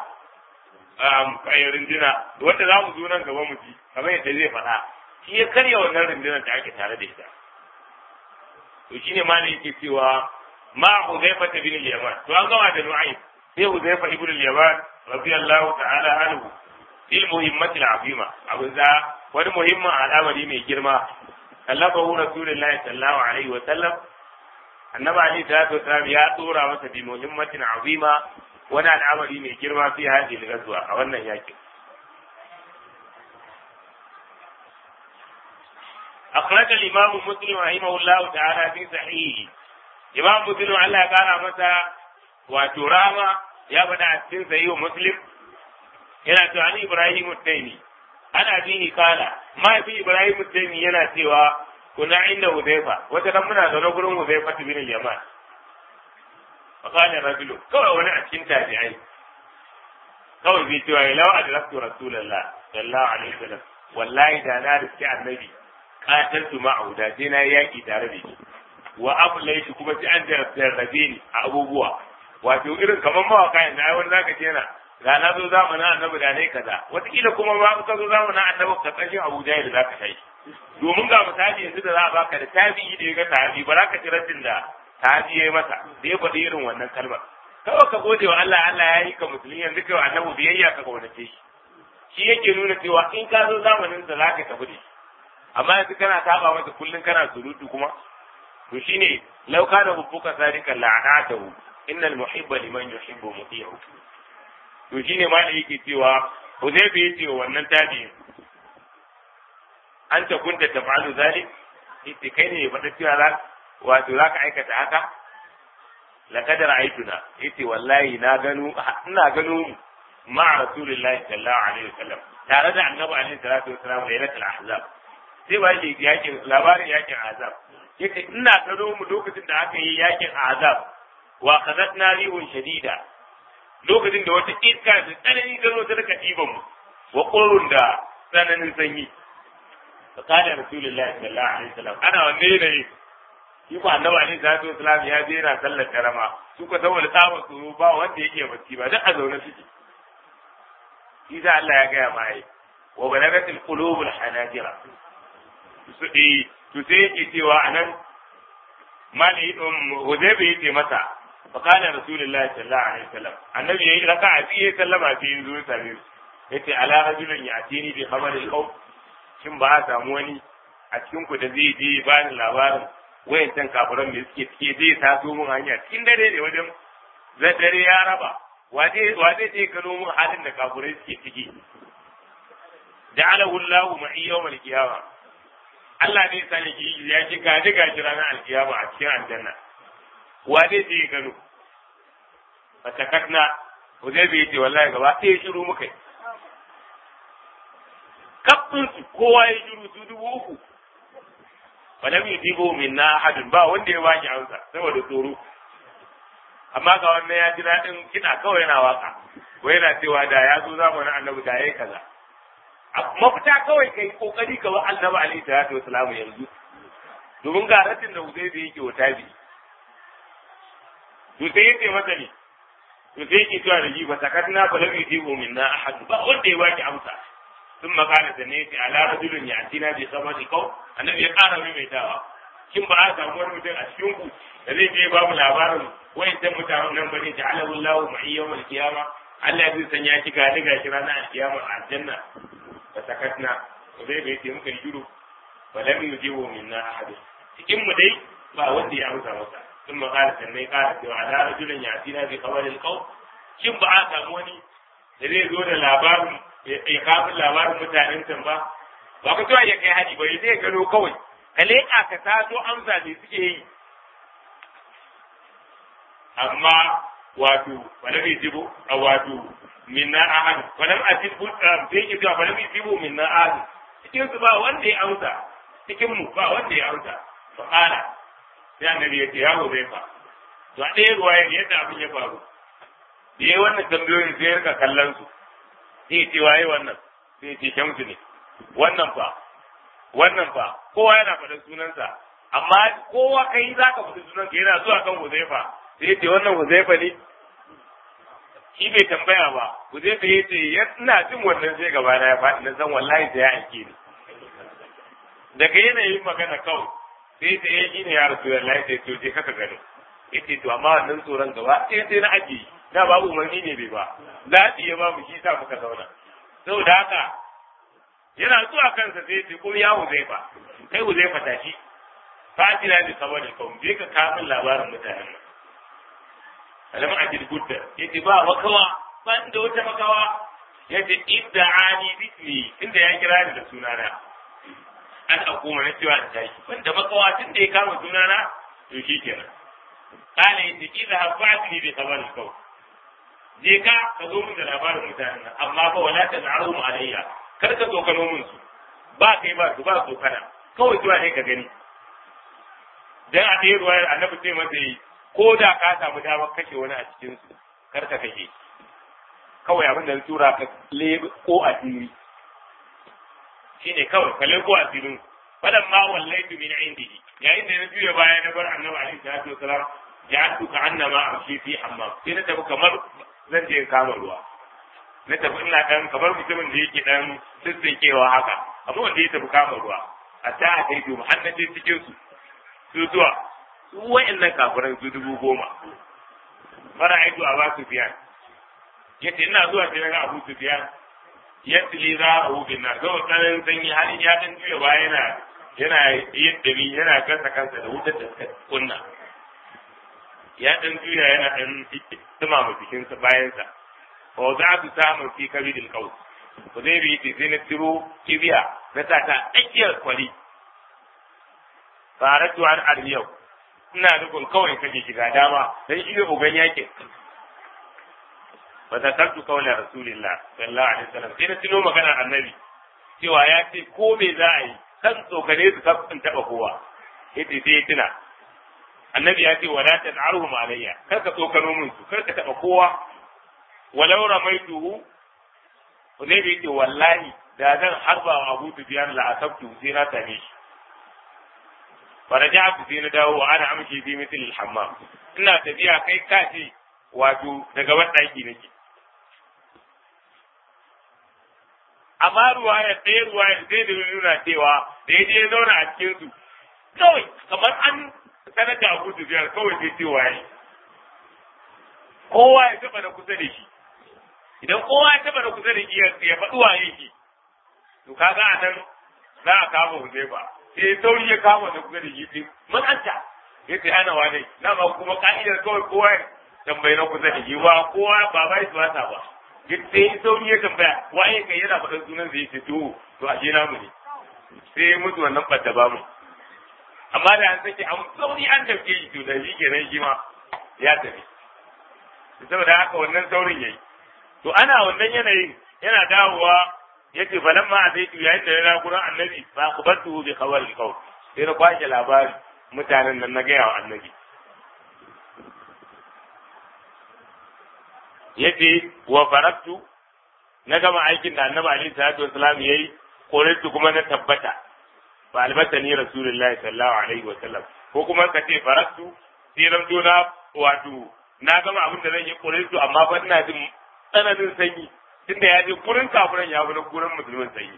kayan rindina wanda za mu zo nan gaba mu ji kamar yadda zai faɗa shi ya karya wannan rundunar da ake tare da ita to shine ma ne yake cewa ma Huzaifa bin al-Yaman to an gama da Nu'aym sai Huzaifa ibn al-Yaman radiyallahu ta'ala anhu fil muhimmati al-azima abu za wani muhimmin al'amari mai girma kallafahu rasulullahi sallallahu alaihi wa sallam annabi ali salatu wasalam ya tsora masa bi muhimmatin azima wani al'amari mai girma fi hadhihi al-ghazwa a wannan yakin أخرج الإمام مسلم رحمه الله تعالى في صحيحه إمام مسلم الله قال متى وتراما يا بدا في صحيح مسلم إلى تعالى إبراهيم التيمي أنا فيه قال ما في إبراهيم التيمي ينا سوى kuna inda Huzaifa wata nan muna zaune gurin Huzaifa bin al-Yaman fa qala rajulu kawai wani a cikin tabi'ai kawai zai cewa ya lawa adraktu rasulullah sallallahu alaihi wasallam wallahi da na riski annabi qataltu ma'ahu da sai na yaki tare da shi wa ablaitu kuma sai an jarrabe ni a abubuwa wato irin kamar mawaka yanzu ai wani zaka ce yana ga na zo zamanin annabi da ne kaza wataƙila kuma ba ka zo zamanin annabi ka kashin Abu Jahil zaka kai domin ga misali yanzu da za a baka da tabi'i da ya ga tabi ba za ka ci raddin da tabi ya yi masa da ya faɗi irin wannan kalmar kawai ka gode wa Allah Allah ya yi ka musulmi yanzu kai wa annabi biyayya ka kaunace shi shi yake nuna cewa in ka zo zamanin sa zaka tafi da shi amma yanzu kana saba masa kullun kana surutu kuma to shine law kana hubbuka sadiqan la'anatahu innal muhibba liman yuhibbu muti'u to shine ma da yake cewa Huzaifa yace wa wannan tabi'in an ta kunta taf'alu zalik ita kai ne faɗa cewa za wato za ka aikata haka laqad ra'aytuna ita wallahi na gano ina gano ma rasulullahi sallallahu alaihi wasallam tare da annabi alaihi salatu wasallam lailatul ahzab sai ba shi yakin labarin yakin azab yace ina gano mu lokacin da aka yi yakin azab wa qadatna rihun shadida lokacin da wata iska da tsanani ta zo ta rika ɗiban mu wa ƙorun da tsananin sanyi فقال رسول الله صلى الله عليه وسلم انا wanne ne shi ko annabi alaihi salatu wasalam ya je yana sallar karama su ko saboda tsaba tsoro ba wanda yake bacci ba duk a zaune suke shi da Allah ya gaya ma yi wa balagatil qulubul hanajira su eh to sai yake cewa anan mali um hudaybi yace masa faqala rasulullahi sallallahu alaihi wasallam annabi yayi raka'a biyu sallama biyu zuwa sami yace ala rajulin ya'tini bi khabaril qawm shin ba a samu wani a cikin ku da zai je ba ni labarin wayancan kafiran da suke cike zai taso mun hanya cikin dare ne wajen dare ya raba waje waje je gano mun halin da kafirai suke ciki ja'alahu Allahu ma'i yawmal qiyamah Allah ne sani ki ya ki gaji gaji ranar alkiyama a cikin aljanna wa zai je gano fatakatna Huzaifa yace wallahi gaba ɗaya shiru muka yi kafin su kowa ya shiru su dubu uku falam yujibu minna ahadun ba wanda ya baki amsa saboda tsoro amma ga wannan ya ji daɗin kiɗa kawai yana waka ko yana cewa da ya zo zamanin annabi da yayi kaza mafita kawai kai kokari ka wa annabi alaihi salatu wasalam yanzu domin ga ratin da Huzaifa yake wa tabi to sai yace masa ne to sai yake cewa da ji fa sakatna fa lam yujibu minna ahad ba wanda ya baki amsa sun makana da ne ala rajulun yatina bi sabati qaw annabi ya kara mai dawa kin ba a samu wani mutum a cikin ku da zai je babu labarin wayancan mutanen nan bane ja'alahu Allahu ma'i yawmal qiyama Allah zai sanya ki ga daga shi ranar alkiyama a aljanna fa sakatna to dai bai ce muka yi shiru fa lam yujibu minna ahad cikin mu dai ba wanda ya amsa masa sun makana da ne kara cewa ala rajulun yatina bi khabaril qaw kin ba a samu wani da zai zo da labarin ya kafin labarin mutanen can ba ba ku cewa ya kai hadi ba zai gano kawai ka leƙa ka taso amsa ne suke yi amma wato wala bai jibo a wato minna ahad wala a jibo sai ki cewa wala bai jibo minna ahad cikin su ba wanda ya amsa cikin mu ba wanda ya amsa fa qala sai annabi ya ce ya gobe fa to a ɗaya ruwaya yadda abin ya faru da yayi wannan tambayoyin sai ya rika kallon su sai ce waye wannan sai ce shamsu ne wannan fa wannan fa kowa yana faɗin sunansa amma kowa kai za ka faɗi sunanka yana zuwa kan huzaifa sai ce wannan huzaifa ne shi bai tambaya ba huzaifa ya ce ina jin wannan sai gaba na ya faɗi na san wallahi sai ya aike ni daga yanayin magana kawai sai ta yi shi ne ya rasu da lai sai to je kaka gani yace to amma wannan tsoron gaba sai sai na ajiye da babu umarni ne bai ba zaɓi ya babu shi sa muka zauna saboda haka yana zuwa kansa sai ce kuma ya huzaifa kai huzaifa tashi fatina da saboda kawai je ka kamun labarin mutanen nan alam ajid gudda yace ba makawa ba da wata makawa yace idda ani bismi inda ya kira ni da sunana an akuma na cewa in tashi wanda makawa tun da ya kama sunana to shi kenan kana yace idza hafatni bi khabar kawai je ka ka zo min da labarin mutanen nan amma fa wala ta na'arum alayya kar ka tsokano min su ba kai ba su ba tsokana kawai zuwa ne ka gani dan a ɗaya ruwayar annabi sai masa yi ko da ka samu damar kashe wani a cikin su kar ka kashe kawai abin da tura ka le ko asiri shine kawai ka le ko asirin fadan ma wallaitu min indihi yayin da na juya baya na bar annabi alaihi salatu wasalam ja'altu ka annama amshi fi hammam sai na tafi kamar zan je kama ruwa na tafi ina dan kamar mutumin da yake dan tsintsinkewa haka amma wanda ya tafi kama ruwa a ta a kai dubu har na je cikin su su zuwa su wa'annan kafiran su dubu goma fara aitu a ba su biyan yace ina zuwa sai na ga abu su biyan yadda li za a hu bin na zo tsananin sanyi har ya dan juya ba yana yana yin dami yana kansa kansa da wutar da suka kunna ya dan juya yana dan dumama jikinsa bayansa wa za su samu fi kabidil qaus ko zai bi sai na tiro kibiya na sa ta tsakiyar kwari faratu an armiyau ina nufin kawai kake shiga dama dan shi ne uban yakin wa zakartu qawla rasulillah sallallahu alaihi wasallam sai na tuno maganar annabi cewa ya ce ko me za a yi kan tsokane su kafin taba kowa yace sai ya tuna annabi ya ce wala tan'aruhum alayya kar ka tsokano min su kar ka taba kowa walau ramaituhu ne bai ce wallahi da zan harba wa Abu Sufyan la asabtu sai na same shi faraja'tu sai na dawo wa ana amshi fi mithl al-hammam ina tafiya kai kace wato daga wadaki nake amma ruwaya ɗaya ruwaya sai da nuna cewa da ya je zauna a cikin su kawai kamar an sanar da Abu Sufyan kawai sai ce waye kowa ya taba na kusa da shi idan kowa ya taba na kusa da shi ya faɗi waye shi to kaga a nan za a kama Huzaifa sai sauri ya kama na kusa da shi din matsanta ya ce ana wane na ma kuma ka'idar kawai kowa ya tambayi na kusa da shi ba kowa ba bai su wata ba sai sauri ya tambaya waye kai yana faɗin sunan zai ce to to ashe namu ne sai mutu wannan ɓadda ba mu amma da an sake an sauri an tafi shi to da shi kenan shi ma ya tafi saboda haka wannan saurin yayi to ana wannan yanayin yana dawowa yace falamma azaitu yayin da na gurin annabi fa kubantu bi khabar al sai na kwashe labari mutanen nan na gaya wa annabi yace wa faraktu na gama aikin da annabi alaihi salatu wasalam yayi korintu kuma na tabbata fa albatani rasulullahi sallallahu alaihi wasallam ko kuma ka ce faraktu sai ran na wato na gama abin da zan yi korintu amma fa ina jin tsananin sanyi tunda ya je gurin kafiran ya fi na gurin musulmin sanyi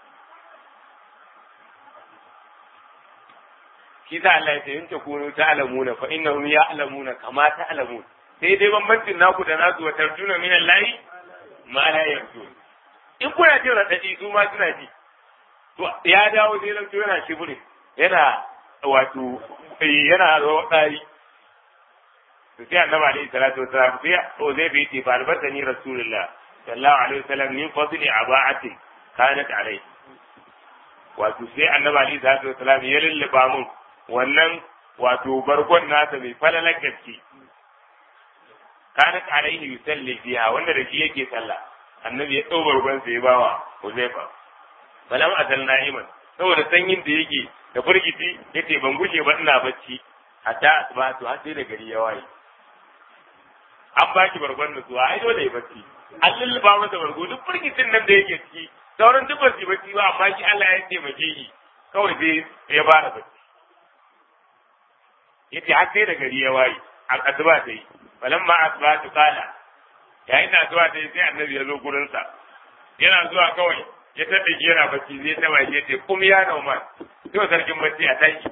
shi sa Allah ya ce in ta kunu ta'lamuna fa innahum ya'lamuna kama ta'lamun sai dai bambancin naku da nasu wa tarjuna min Allah ma la yarjun in kuna jin radadi su ma suna ji to ya dawo sai ran yana shibure yana wato yana rawdari to sai annabi alaihi salatu wasalam sai o zai bi ti falbata ni rasulullah sallallahu alaihi wasallam min fadli aba'atin kanat alaihi wato sai annabi alaihi salatu wasalam ya lullaba mun wannan wato bargon nasa mai falalar gaske kanat alaihi yusalli fiha wanda da shi yake sallah annabi ya ɗau bargon sa ya bawa Huzaifa balam azal na'iman saboda sanyin da yake da firgiti yace ban gushe ba ina bacci hatta asbahatu har sai da gari ya waye an ba shi bargon da zuwa ai dole ya bacci an lulluba masa bargo duk firgitin nan da yake ciki sauran duk ba su bacci ba amma shi Allah ya taimake shi kawai sai ya fara bacci yace har sai da gari ya waye an asuba ta yi falamma asbahatu qala yayin da asuba ta yi sai annabi ya zo gurin sa yana zuwa kawai ya taɓa shi yana bacci zai taɓa shi yace kum ya nauman to sarkin bacci a tashi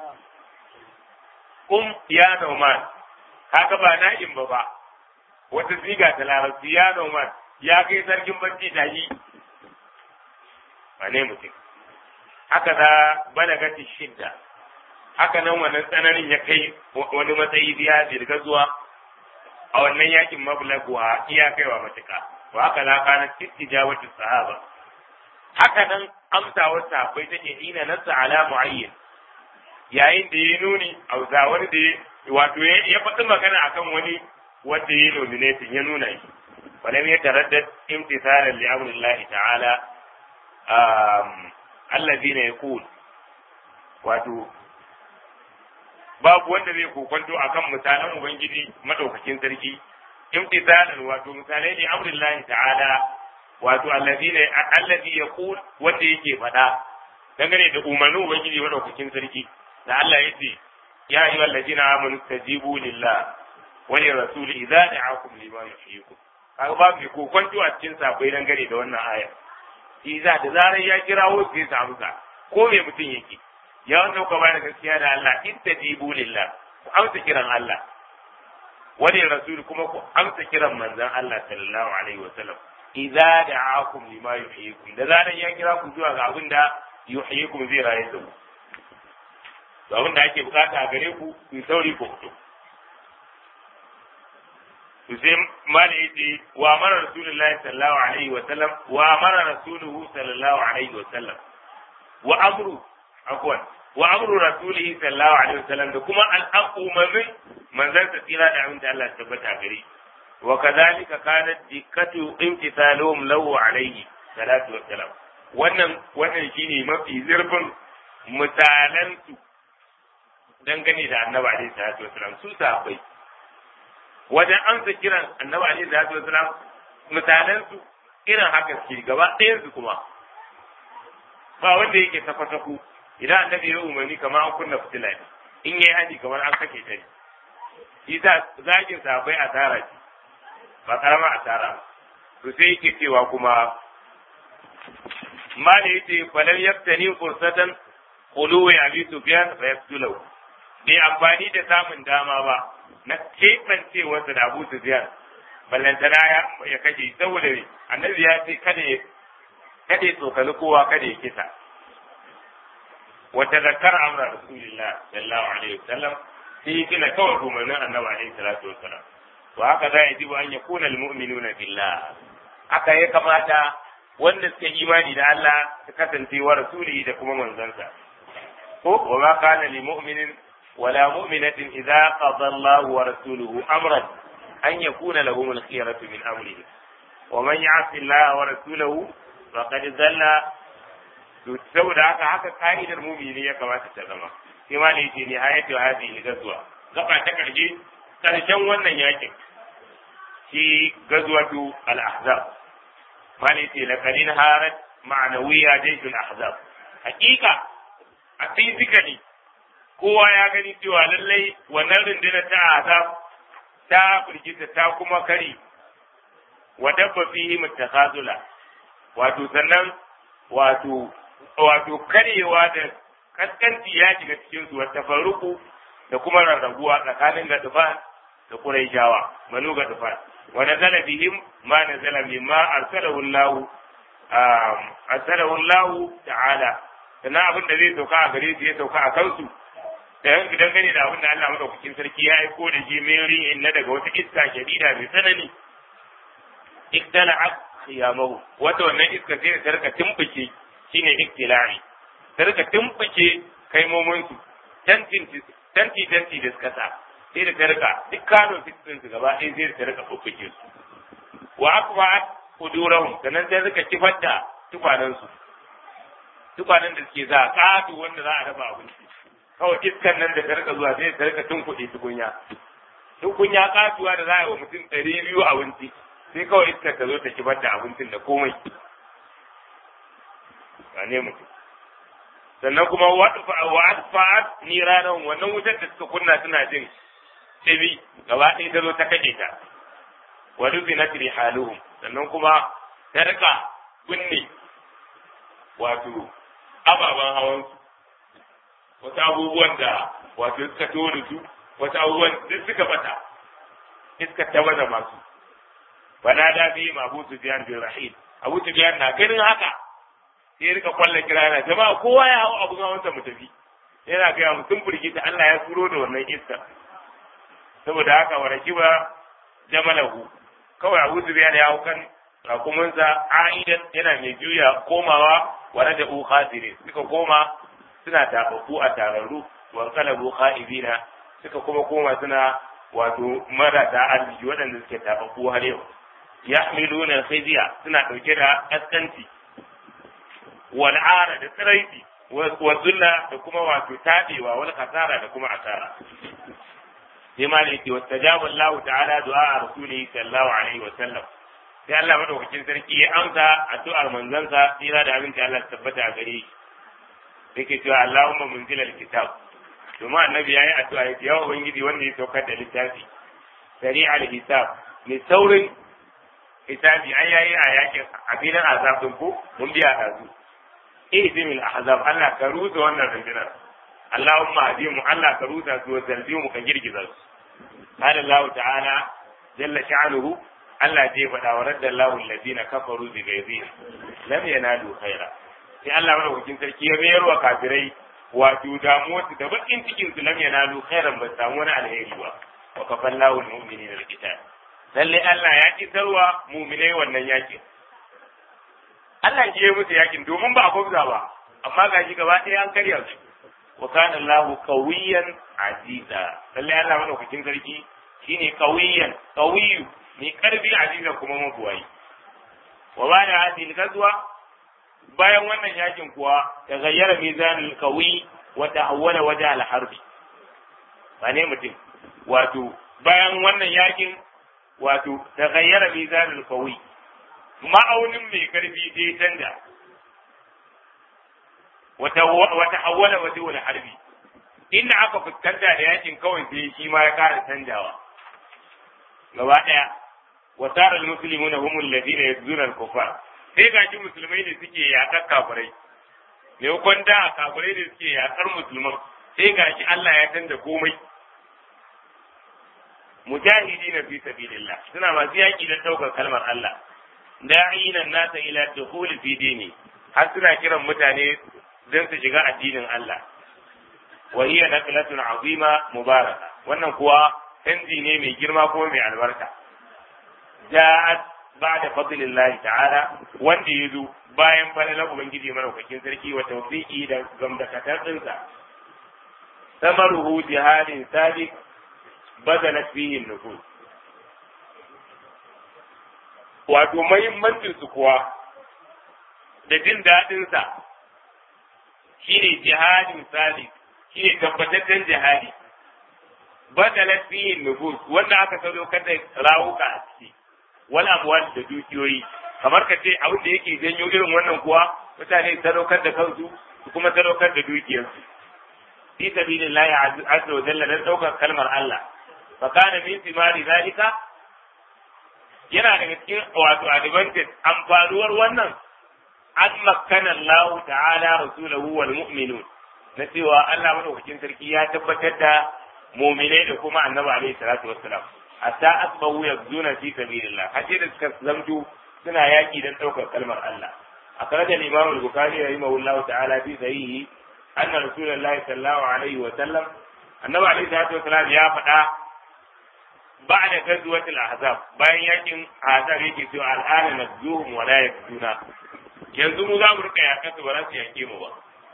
kum ya nauman haka ba na'im ba ba wata siga ta larabci ya nauman ya kai sarkin bacci tashi ba ne mutum haka za balagati shidda haka nan wannan tsananin ya kai wani matsayi biya dirga zuwa a wannan yakin mablaguwa iya kaiwa matuka wa haka la kana istijabatu sahaba haka nan amsawar sahabbai take ina nasa ala muayyin yayin da ya nuni a wani da wato ya faɗi magana akan wani wanda ya nominating ya nuna shi walam ya taraddad imtithalan li amrillahi ta'ala alladhina yaqul wato babu wanda zai kokonto akan misalan ubangiji madaukakin sarki imtithalan wato misalai ne amrillahi ta'ala wato alladhina alladhi yaqul wanda yake faɗa dangane da umarnin ubangiji madaukakin sarki da Allah ya ce ya ayyuhal ladina amanu tajibu lillah wa li rasul idza da'akum lima yuhyikum kaga babu mai kokonto a cikin sabai dangane da wannan aya Iza da zarar ya kirawo sai sa amsa ko me mutum yake ya wanda ku bayar gaskiya da Allah ittajibu lillah ku amsa kiran Allah wani rasul kuma ku amsa kiran manzon Allah sallallahu alaihi wa sallam idza da'akum lima yuhyikum da zaran ya kira ku zuwa ga abin da yuhyikum zai raye da ku to abin da ake bukata a gare ku ku sauri ku fito to sai mala yace wa amara rasulullahi sallallahu alaihi wa sallam wa amara rasuluhu sallallahu alaihi wa sallam wa amru afwan wa amru rasulihi sallallahu alaihi wasallam da kuma al'ummamin manzon sa tsira da aminta Allah ta tabbata gare wa kadhalika kanat dikkatu imtithaluhum lahu alaihi salatu wassalam wannan wannan shine mafi zurfin misalan su dangane da annabi alaihi salatu wassalam su sahabbai wajen amsa kiran annabi alaihi salatu wassalam misalan su irin haka suke gaba ɗayan su kuma ba wanda yake tafa-tafu idan annabi ya umarni kamar an kunna fitila ne in yayi haji kamar an sake ta ne shi sa zagin sabai asara ce ba karama asara ba to sai yake cewa kuma mala yace falam yaftani fursatan quluwi abi sufyan fa yaqtulahu bai amfani da samun dama ba na keɓancewarsa da abu sufyan ballantana ya kashe saboda annabi ya ce kada ya kada ya tsokali kowa kada ya kisa wata zakar amra rasulillah sallallahu alaihi wasallam sai kina kawai umarnin annabi alaihi salatu wasallam wa haka za ya ji an yakuna almu'minuna billah aka ya kamata wanda suka imani da Allah su kasance wa rasuli da kuma manzansa ko wa ma kana li mu'minin wala mu'minatin idza qada Allahu wa rasuluhu amran an yakuna lahum al-khiyaratu min amrihi wa man ya'si Allah wa rasulahu faqad dhalla saboda haka haka ka'idar mu'mini ya kamata ta zama sai ma ne yake ni hayatu hadhihi gazwa gaba ta karshe karshen wannan yakin shi gazwatu al-ahzab mali ce laqadin harat ma'nawiya jayshul ahzab hakika a physically kowa ya gani cewa lallai wannan rundunar ta azab ta firgita ta kuma kari wa dabba fihi mutakhazula wato sannan wato wato karewa da kaskanci ya shiga cikin su wata faruku da kuma rarrabuwa tsakanin gadufan da quraishawa manu gadufan wa nazala bihim ma nazala mimma arsalahu Allah arsalahu Allah ta'ala sannan abin da zai sauka a gare su ya sauka a kansu dan idan gane da abin da Allah madaukakin sarki ya aiko da shi mai ri'in na daga wata iska shadida mai tsanani iktala'at khiyamahu wata wannan iska sai ta rika tumbuke shine iktila'i ta rika tumbuke kaimomin su tanti tanti tanti da suka sa sai da ta rika duk kano fitin su gaba ɗaya sai da ta rika bubbuke su wa aqba'at qudurahum sannan sai rika kifar da tukwanen su tukwanen da suke za ƙato wanda za a dafa abinci kawai iskan nan da ta rika zuwa sai ta rika tunkuɗe tukunya tukunya katuwa da za a yi wa mutum ɗari biyu abinci sai kawai iskar ta zo ta kibar da abincin da komai ba ne mutum sannan kuma wa asfa'at ni ranar wannan wutar da suka kunna suna jin ɗimi gaba ɗaya ta zo ta kaɗe ta wa rufinat rihaluhum sannan kuma ta rika binne wato ababen hawansu wasu abubuwan da wato suka tone su wasu abubuwan duk suka bata iska ta baza masu bana da bi ma Abu Sufyan bin Rahil Abu Sufyan na ganin haka sai rika kwalla kira yana jama'a kowa ya hawo abun hawansa mu tafi yana ga mu sun firgita Allah ya turo da wannan iska saboda haka wa rakiba jamalahu kawai Abu Sufyan ya hau kan rakumunsa aidan yana mai juya komawa wa da khasire suka koma suna tafafu a tararru wa kalabu kha'ibina suka kuma koma suna wato marasa arziki waɗanda suke tafafu har yau yahmiluna khizya suna ɗauke da kaskanci wal ara da tsiraiti wa zulla da kuma wato tabewa wal kasara da kuma asara sai ma ne wa tajaba Allah ta'ala du'a rasulihi sallallahu alaihi wa sallam sai Allah madaukakin sarki ya amsa addu'ar manzansa tsira da abinci Allah tabbata a gare shi yake cewa Allahumma munzilal kitab domin annabi yayi addu'a ya ce ya ubangiji wanda ya saukar da littafi sari'al hisab mai saurin hisabi an yayi a yakin a filin azab din ko mun biya dazu ihzimil ahzab Allah ka rusa wannan rundunar Allahumma hadimu Allah ka rusa su wa zalzimu ka girgiza su قال الله تعالى جل شعنه Allah zai faɗa wa radda Allahu alladhina kafaru bi ghayrihim lam yanalu khaira sai Allah madaukakin sarki ya mayar wa kafirai wato damuwar su da bakin cikin su lam yanalu khairan ba samu wani alheri ba wa kafallahu almu'minina alqital lalle Allah ya kisarwa mu'minai wannan yakin Allah ya musu yakin domin ba a gwabza ba amma gashi gaba ɗaya an karya su wa kana Allahu qawiyan aziza lalle Allah madaukakin sarki shine qawiyan qawiyu mai karfi aziza kuma mabuwayi wa ba da hadin gazuwa bayan wannan yakin kuwa ta gayyara mizanul qawi wa tahawwala waje al-harbi ba ne mutum wato bayan wannan yakin wato ta gayyara mizanul qawi ma'aunin mai karfi sai canja wa tahawwala waje al-harbi inda aka fuskanta da yakin kawai sai shi ma ya kara canjawa gaba daya وصار المسلمون هم الذين يبذون الكفار sai ga shi musulmai ne suke yaƙar kafirai maimakon da kafirai ne suke yaƙar musulman sai ga shi Allah ya canza komai mujahidi na fi sabilillah suna masu yaƙi don ɗaukar kalmar Allah da'ina nasa ila dukhul fi dini har suna kiran mutane don su shiga addinin Allah wa hiya naqlatun azima mubaraka wannan kuwa canji ne mai girma kuma mai albarka ja'at ba'da fadlillahi ta'ala wanda yazo bayan falalar ubangiji madaukakin sarki wa tawfiqi da gamdakatar dinsa samaruhu jihadin sabiq badalat fihi nufus wato mahimmancin su kuwa da jin daɗin sa shine jihadin sabiq shine tabbataccen jihadi badalat fihi nufus wanda aka sadaukar da rawuka a ciki wal amwal da dukiyoyi kamar ka ce abin da yake janyo irin wannan kuwa mutane sadaukar da kansu su kuma sadaukar da dukiyarsu fi sabilillahi azza wa jalla dan daukar kalmar Allah fa kana min thimari zalika yana daga cikin wato advantage amfanuwar wannan an makkana Allah ta'ala rasulahu wal mu'minun na cewa Allah madaukakin sarki ya tabbatar da mu'minai da kuma annabi alaihi salatu wassalam hatta asbahu yabzuna fi sabilillah haje da suka zamto suna yaki dan daukar kalmar Allah akhraj al-imam al-bukhari rahimahullahu ta'ala fi sahihi anna rasulullahi sallallahu alaihi wa sallam annabi alaihi salatu wassalam ya faɗa ba'da ghazwat al-ahzab bayan yakin ahzab yake cewa al'ana nadzuhum wa la yakduna yanzu mu za mu rika yakan su ba za su yake mu ba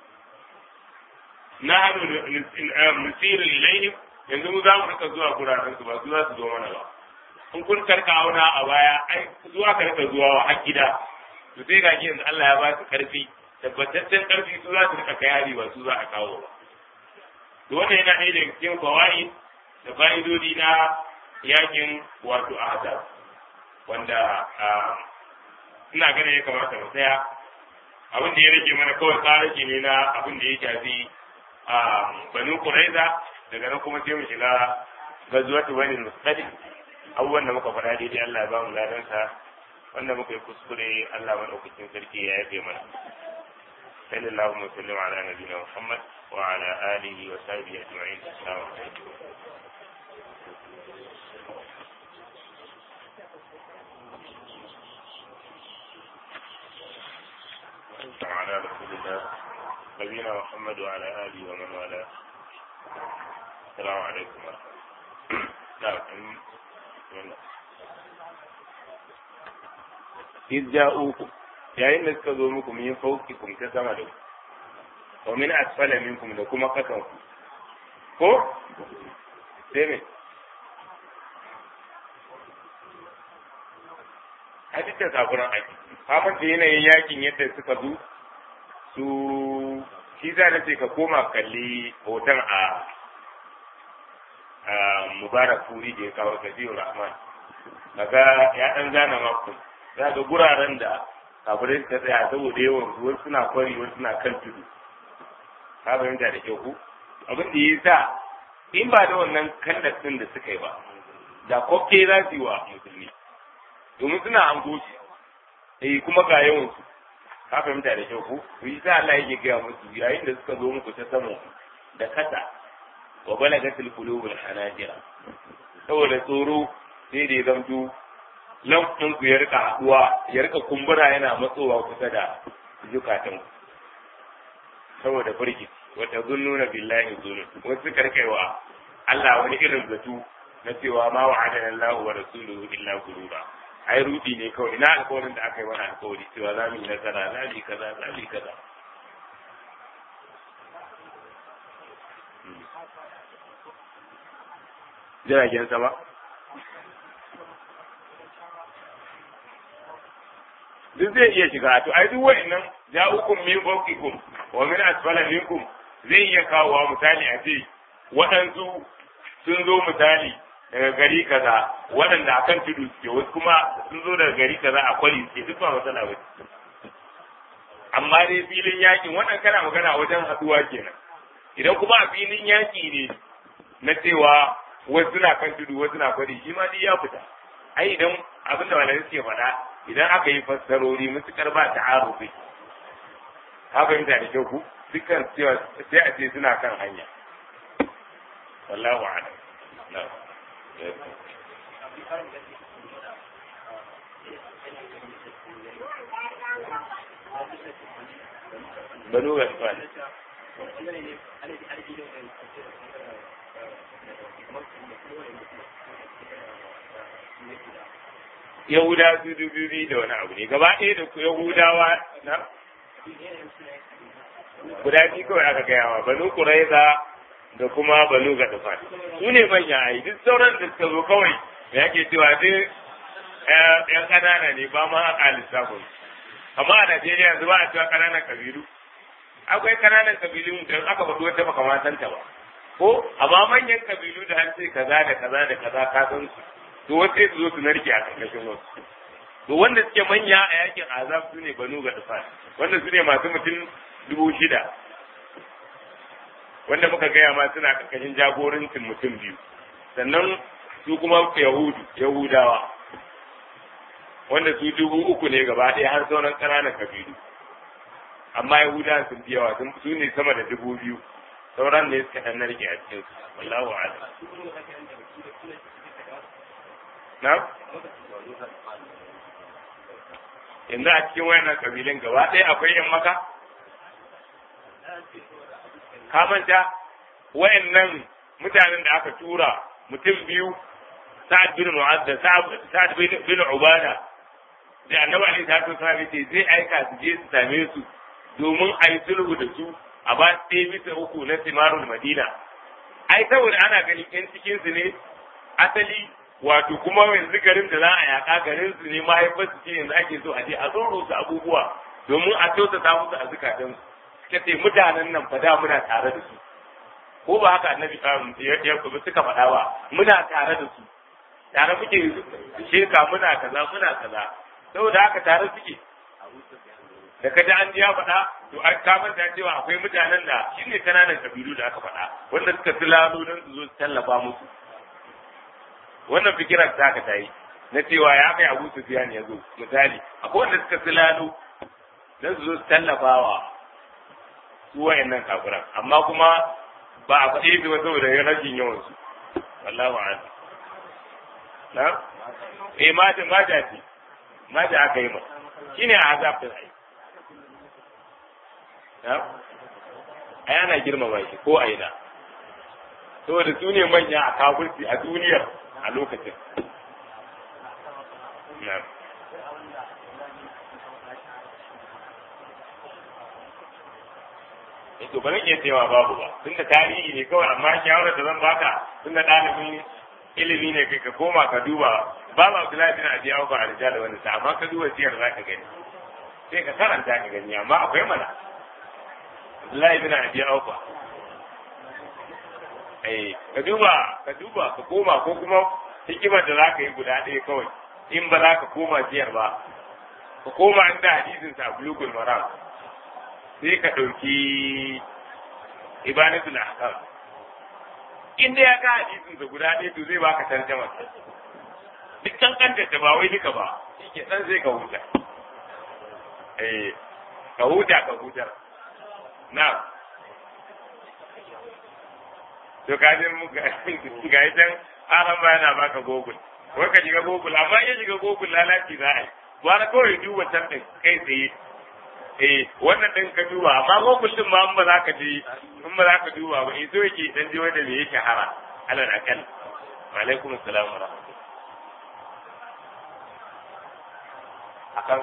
nahnu nusiru ilayhim yanzu mu za mu rika zuwa guraren su ba su za su zo mana ba in kun karka auna a baya ai zuwa ka rika zuwa wa har gida to sai ga yanzu Allah ya ba su karfi tabbataccen karfi su za su rika kai hari ba su za a kawo ba to wannan yana ɗaya daga cikin fawaid da fa'idodi na yakin wato ahzab wanda ina ganin ya kamata mu tsaya abin da ya rage mana kawai tsaraki ne na abin da ya shafi banu kuraiza daga nan kuma sai mu shiga gazuwatu bani mustadi abubuwan da muka faɗa daidai Allah ya ba mu ladansa wanda muka yi kuskure Allah madaukakin sarki ya yafe mana sallallahu alaihi wa sallam ala nabiyina muhammad wa ala alihi wa sahbihi ajma'in assalamu alaikum على رسول الله نبينا محمد وعلى آله ومن والاه السلام عليكم ورحمة الله إذ جاءوكم yayin da suka zo muku min faukikum ta sama da ku wa min asfala minkum da kuma kasan ku ko sai me hadita saburan aiki kafin da yanayin yakin yadda suka zo su shi za na ce ka koma kalli hoton a mubarak furi da ya kawo tafiyu rahman kaga ya dan zana maku za ga guraren da kafirai suka tsaya saboda yawan su wasu suna kwari wasu suna kan tudu ka fahimta da kyau ku abin da ya sa in ba da wannan kandas din da suka yi ba da kokke za su yi wa musulmi domin suna hango shi eh kuma ga yawan su ka fahimta da kyau ku to yi sa Allah yake gaya musu yayin da suka zo muku ta samu da kasa wa balagatil qulubul hanajira saboda tsoro sai da ya zamto lamfin ku ya rika haduwa ya rika kumbura yana matsowa kusa da zukatan ku saboda firgi wata zunnuna billahi zunun wasu karkaiwa Allah wani irin zato na cewa ma wa'adana Allah wa rasuluhu illa gurura ai rudi ne kawai ina alƙawarin da aka yi mana alƙawari cewa za mu yi nasara za mu yi kaza za mu yi kaza jiragen sama duk zai iya shiga to ai duk wa'annan ja'ukum min fawqikum wa min asfala minkum zai iya kawo misali a ce waɗansu sun zo misali daga gari kaza waɗanda akan tudu suke wasu kuma sun zo daga gari kaza a kwari suke duk ba matsala ba amma dai filin yakin wannan kana magana wajen haɗuwa kenan idan kuma a filin yaki ne na cewa wasu na kan tudu wasu na kwari shi ma duk ya fita ai idan abin da malamai suke faɗa idan aka yi fassarori mutukar ba ta arufi ka fahimta da kyau ku dukkan cewa sai a ce suna kan hanya wallahu a'lam na'am banu gasfan yahuda su dubu biyu da wani abu ne gaba ɗaya da yahudawa na guda biyu kawai aka gaya wa banu kuraiza da kuma banu ga tufa su ne manya a yi duk sauran da suka zo kawai da yake cewa duk yan ƙanana ne ba ma a lissafin amma a Najeriya yanzu ba a cewa ƙananan kabilu akwai ƙananan kabilu da aka faɗi wata makamantan ta ba ko amma manyan kabilu da an ce kaza da kaza da kaza ka san su to wasu su zo su narke a ƙarƙashin wasu to wanda suke manya a yakin azab su ne banu ga tufa wanda su ne masu mutum dubu shida wanda muka gaya ma suna ƙarƙashin jagorancin mutum biyu sannan su kuma yahudu yahudawa wanda su dubu uku ne gaba ɗaya har sauran ƙananan kabilu amma yahuda sun fi yawa su ne sama da dubu biyu sauran ne suka ɗan narke a cikin su wallahu a'lam na yanzu a cikin wayannan kabilun gaba ɗaya akwai yan maka ka manta wayannan mutanen da aka tura mutum biyu sa'ad bin mu'adda sa'ad bin ubada da annabi alaihi salatu wasallam ce zai aika su je su same su domin a yi sulhu da su a ba ɗaya bisa uku na simarul madina ai saboda ana ganin yan cikin su ne asali wato kuma yanzu garin da za a yaƙa garin su ne mahaifar su ce yanzu ake so a je a tsoro su abubuwa domin a kyautata musu a zukatan su suka ce mutanen nan fa da muna tare da su ko ba haka annabi suka faɗa ba muna tare da su tare muke sheka muna kaza muna kaza saboda haka tare suke da kaji an ji ya faɗa to an kamar da cewa akwai mutanen da shi ne kananan kabilu da aka faɗa wanda suka fi lalo don su zo su tallafa musu wannan fikirar ta ka tayi na cewa ya kai abu sufiyan ya zo misali akwai wanda suka fi lalo don su zo su tallafa wa su wayannan kafiran amma kuma ba a faɗi ba saboda rashin yawan su wallahu a'lam na eh mata mata ce mata aka yi ma shine azab din ai na ai ana girmama shi ko aina saboda su ne manya a kafirci a duniyar a lokacin na to ba zan iya cewa babu ba tunda tarihi ne kawai amma shawarar da zan baka tunda ɗalibin ilimi ne kai ka koma ka duba babu Abdullahi bin Abi Awfa a rijal wanda ta amma ka duba siyar za ka gani sai ka karanta ka gani amma akwai mana Abdullahi bin Abi Awfa eh ka duba ka duba ka koma ko kuma hikimar da za ka yi guda ɗaya kawai in ba za ka koma siyar ba ka koma inda hadisin sa bulugul maram sai ka ɗauki ibanatul ahkam in dai ya ka hadisin sa guda ɗaya to zai baka tarjama duk kankanta ta ba wai duka ba shike dan zai ka huta eh ka huta ka huta na to ka je mu ga ga idan aran ba yana baka google wai ka shiga google amma in shiga google lalaci za a yi gwara kawai duba can ɗin kai tsaye eh wannan din ka duba amma ko kullum ma in ba za ka je in ba za ka duba ba eh so yake dan je wanda me yake hara alal akal wa alaikum assalam wa rahmatullah akan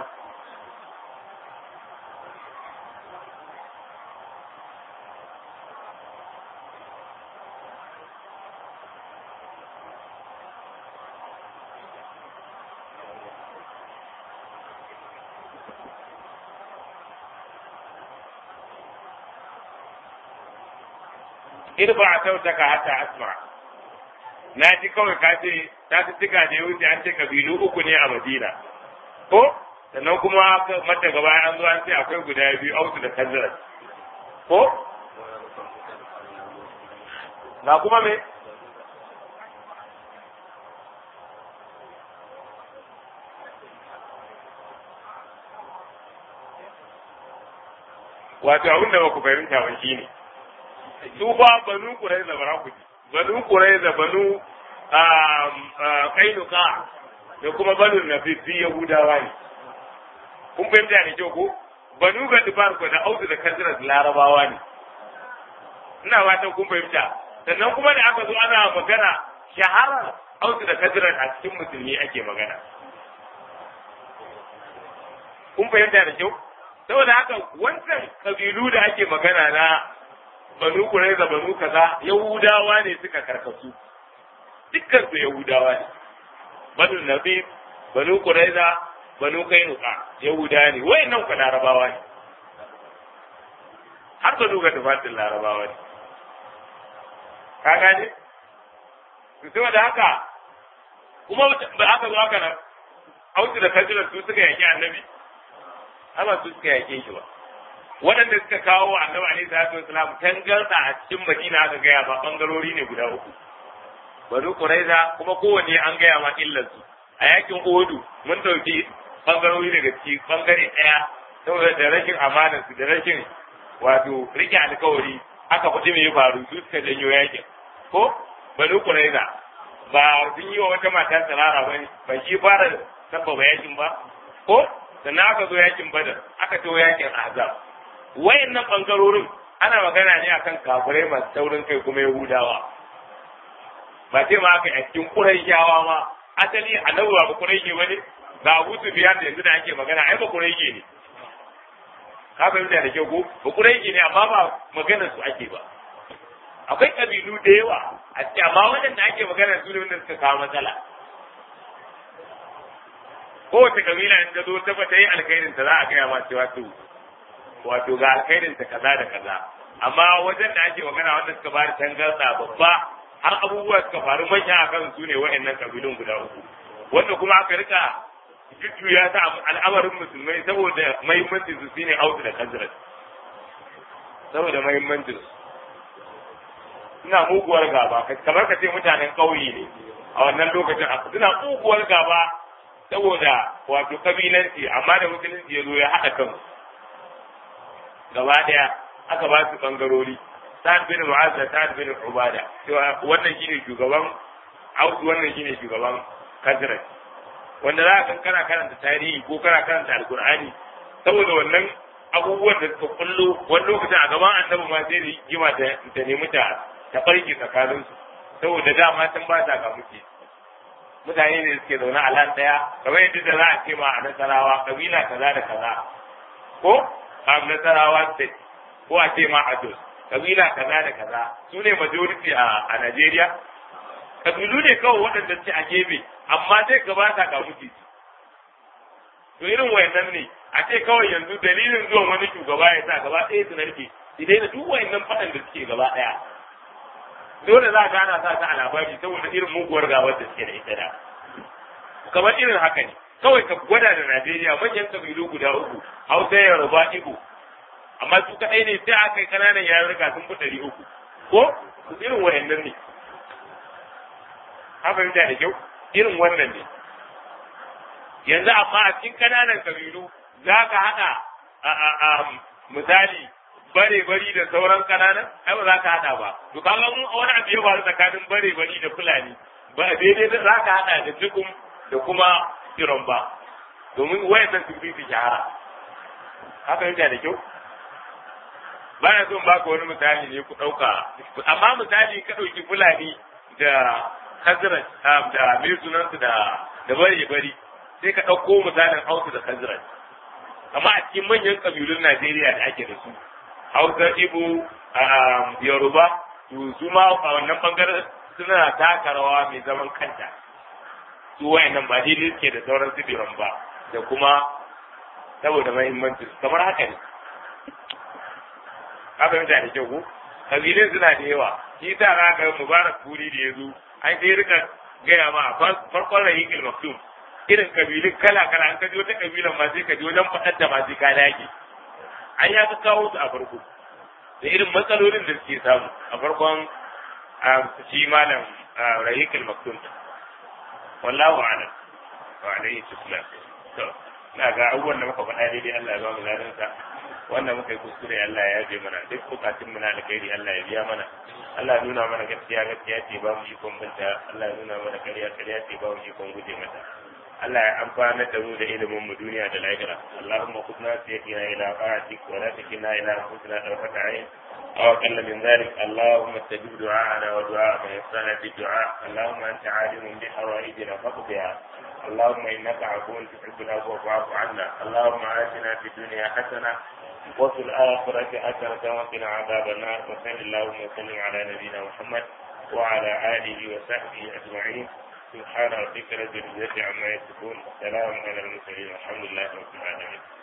irba sautaka hatta asma na ji kawai ka ce ta fi tuka da ya wuce an ce kabilu uku ne a madina ko sannan kuma mata gaba an zo an ce akwai guda biyu ausu da kanzirar ko na kuma me wato abin da ba ku fahimta ba shi ne su ba banu kurai da bara ku banu kurai da banu kainuka da kuma banu nafifi yahudawa ne kun fahimta ne kyau ko banu ga dubar ko da audu da kanzira da larabawa ne ina fatan kun fahimta sannan kuma da aka zo ana magana shahara audu da kanzira a cikin musulmi ake magana kun fahimta da kyau saboda haka wancan kabilu da ake magana na banu kuraiza banu kaza yahudawa ne suka karkasu dukkan su yahudawa ne banu nabi banu kuraiza banu kainuka yahuda ne wayannan ku larabawa ne har banu ga tufatin larabawa ne ka gane saboda haka kuma ba aka zo haka nan autu da kajiran su suka yaki annabi amma su suka yake shi ba waɗanda suka kawo wa annabi alaihi salatu wasalam tangarda a cikin madina aka gaya ba bangarori ne guda uku bari quraiza kuma kowanne an gaya ma illarsu a yakin odu mun dauki bangarori daga ciki bangare ɗaya saboda da rashin amanar su da rashin wato rike alkawari aka faɗi me ya faru su suka janyo yakin ko bari quraiza ba sun yi wa wata mata tsirara ba ne ba shi fara sabbaba yakin ba ko sannan aka zo yakin badar aka to yakin azab wayannan bangarorin ana magana ne akan kafirai masu taurin kai kuma yahudawa ba ce ma aka cikin quraishawa ma asali annabi ba quraishi bane ga Abu Sufyan da yanzu da ake magana ai ba quraishi ne ka fahimta da kyau ko ba quraishi ne amma ba maganar su ake ba akwai kabilu da yawa a cikin amma waɗanda ake magana su ne wanda suka kawo matsala kowace kabila in ta zo ta ta yi alkhairin ta za a gaya ma cewa to wato ga alkhairin ta kaza da kaza amma wajen da ake magana wanda suka bada tangarda babba har abubuwa suka faru manya a kan su ne wa'annan kabilun guda uku wanda kuma aka rika jujjuya ta al'amarin musulmai saboda mahimmancin su shine autu da kanzirat saboda mahimmancin su suna muguwar gaba kamar ka ce mutanen ƙauye ne a wannan lokacin suna muguwar gaba saboda wato kabilanci amma da musulunci ya zo ya haɗa kansu gaba ɗaya aka ba su bangarori sa'ad bin mu'az da sa'ad bin ubada cewa wannan shine shugaban audu wannan shine shugaban kazrat wanda za ka kana karanta tarihi ko kana karanta alkur'ani saboda wannan abubuwan da suka kullo wani lokacin a gaban annabi ma sai da gima ta nemi ta ta barke tsakaninsu saboda dama sun ba sa ga muke mutane ne suke zaune a lan daya kamar yadda da za a ce ma a nasarawa kabila kaza da kaza ko a nasarawa state ko a ce ma a jos kabila kaza da kaza su ne majority a Najeriya kabilu ne kawai waɗanda suke a gefe amma sai gaba ta ga muke to irin wayannan ne a ce kawai yanzu dalilin zuwan wani shugaba ya sa gaba ɗaya su narke idai da duk wayannan faɗan da suke gaba ɗaya dole za ka ana sa ta a labari saboda irin muguwar gabar da suke da ita da kamar irin haka ne kawai ka gwada da Najeriya manyan kabilu guda uku Hausa Yoruba Igbo amma su kaɗai ne sai aka yi ƙananan yarurruka sun fi ɗari uku ko irin wayannan ne an fahimta da kyau irin wannan ne yanzu amma a cikin ƙananan kabilu za ka haɗa a misali bare bari da sauran kananan ai ba za ka hada ba to kaga mun wani abu ya faru tsakanin bare bari da fulani ba daidai da za ka hada da tukum da kuma iron ba domin wayannan sun fi shahara haka yake da kyau ba na son baka wani misali ne ku ɗauka amma misali ka ɗauki fulani da kazirat da mai sunansu da da bare bari sai ka ɗauko misalin hausu da kazirat amma a cikin manyan ƙabilun Najeriya da ake da su Hausa Ibo Yoruba to su ma a wannan bangaren suna taka rawa mai zaman kanta su wayannan ba daidai suke da sauran sibiran ba da kuma saboda mahimmanci kamar haka ne ka fahimta da kyau ko kabilun suna da yawa shi ta za ka mubarak kuri da ya zo an sai rika gaya ma a farkon rahikil maktum irin kabilun kala kala an kaji wata kabilan ma sai ka ji wajen faɗar da ma sai ka dage an ya ka kawo su a farko da irin matsalolin da suke samu a farkon shi malam rahikul maktum wallahu a'lam wa alayhi tuslam to ina ga abubuwan da muka faɗa daidai Allah ya ba mu ladan sa wannan muka yi kuskure Allah ya yaje mana duk bukatun mu na alkhairi Allah ya biya mana Allah ya nuna mana gaskiya gaskiya ce ba mu ikon binta Allah ya nuna mana ƙarya ƙarya ce ba mu ikon guje mata Allah ya amfana da mu da ilimin mu duniya da lahira Allahumma khudna sayyidina ila ta'atik wa la takilna ila anfusina tarfata ayn aw qalla min dhalik Allahumma istajib du'ana wa du'a man yasana bi du'a Allahumma anta alimun bi hawaijina faqdiha اللهم انك عفو تحب العفو فاعف عنا اللهم اتنا في الدنيا حسنه وفي الاخره حسنه وقنا عذاب النار وصل اللهم وسلم على نبينا محمد وعلى اله وصحبه اجمعين سبحان ربك رب العزه عما يصفون سلام على المرسلين والحمد لله رب العالمين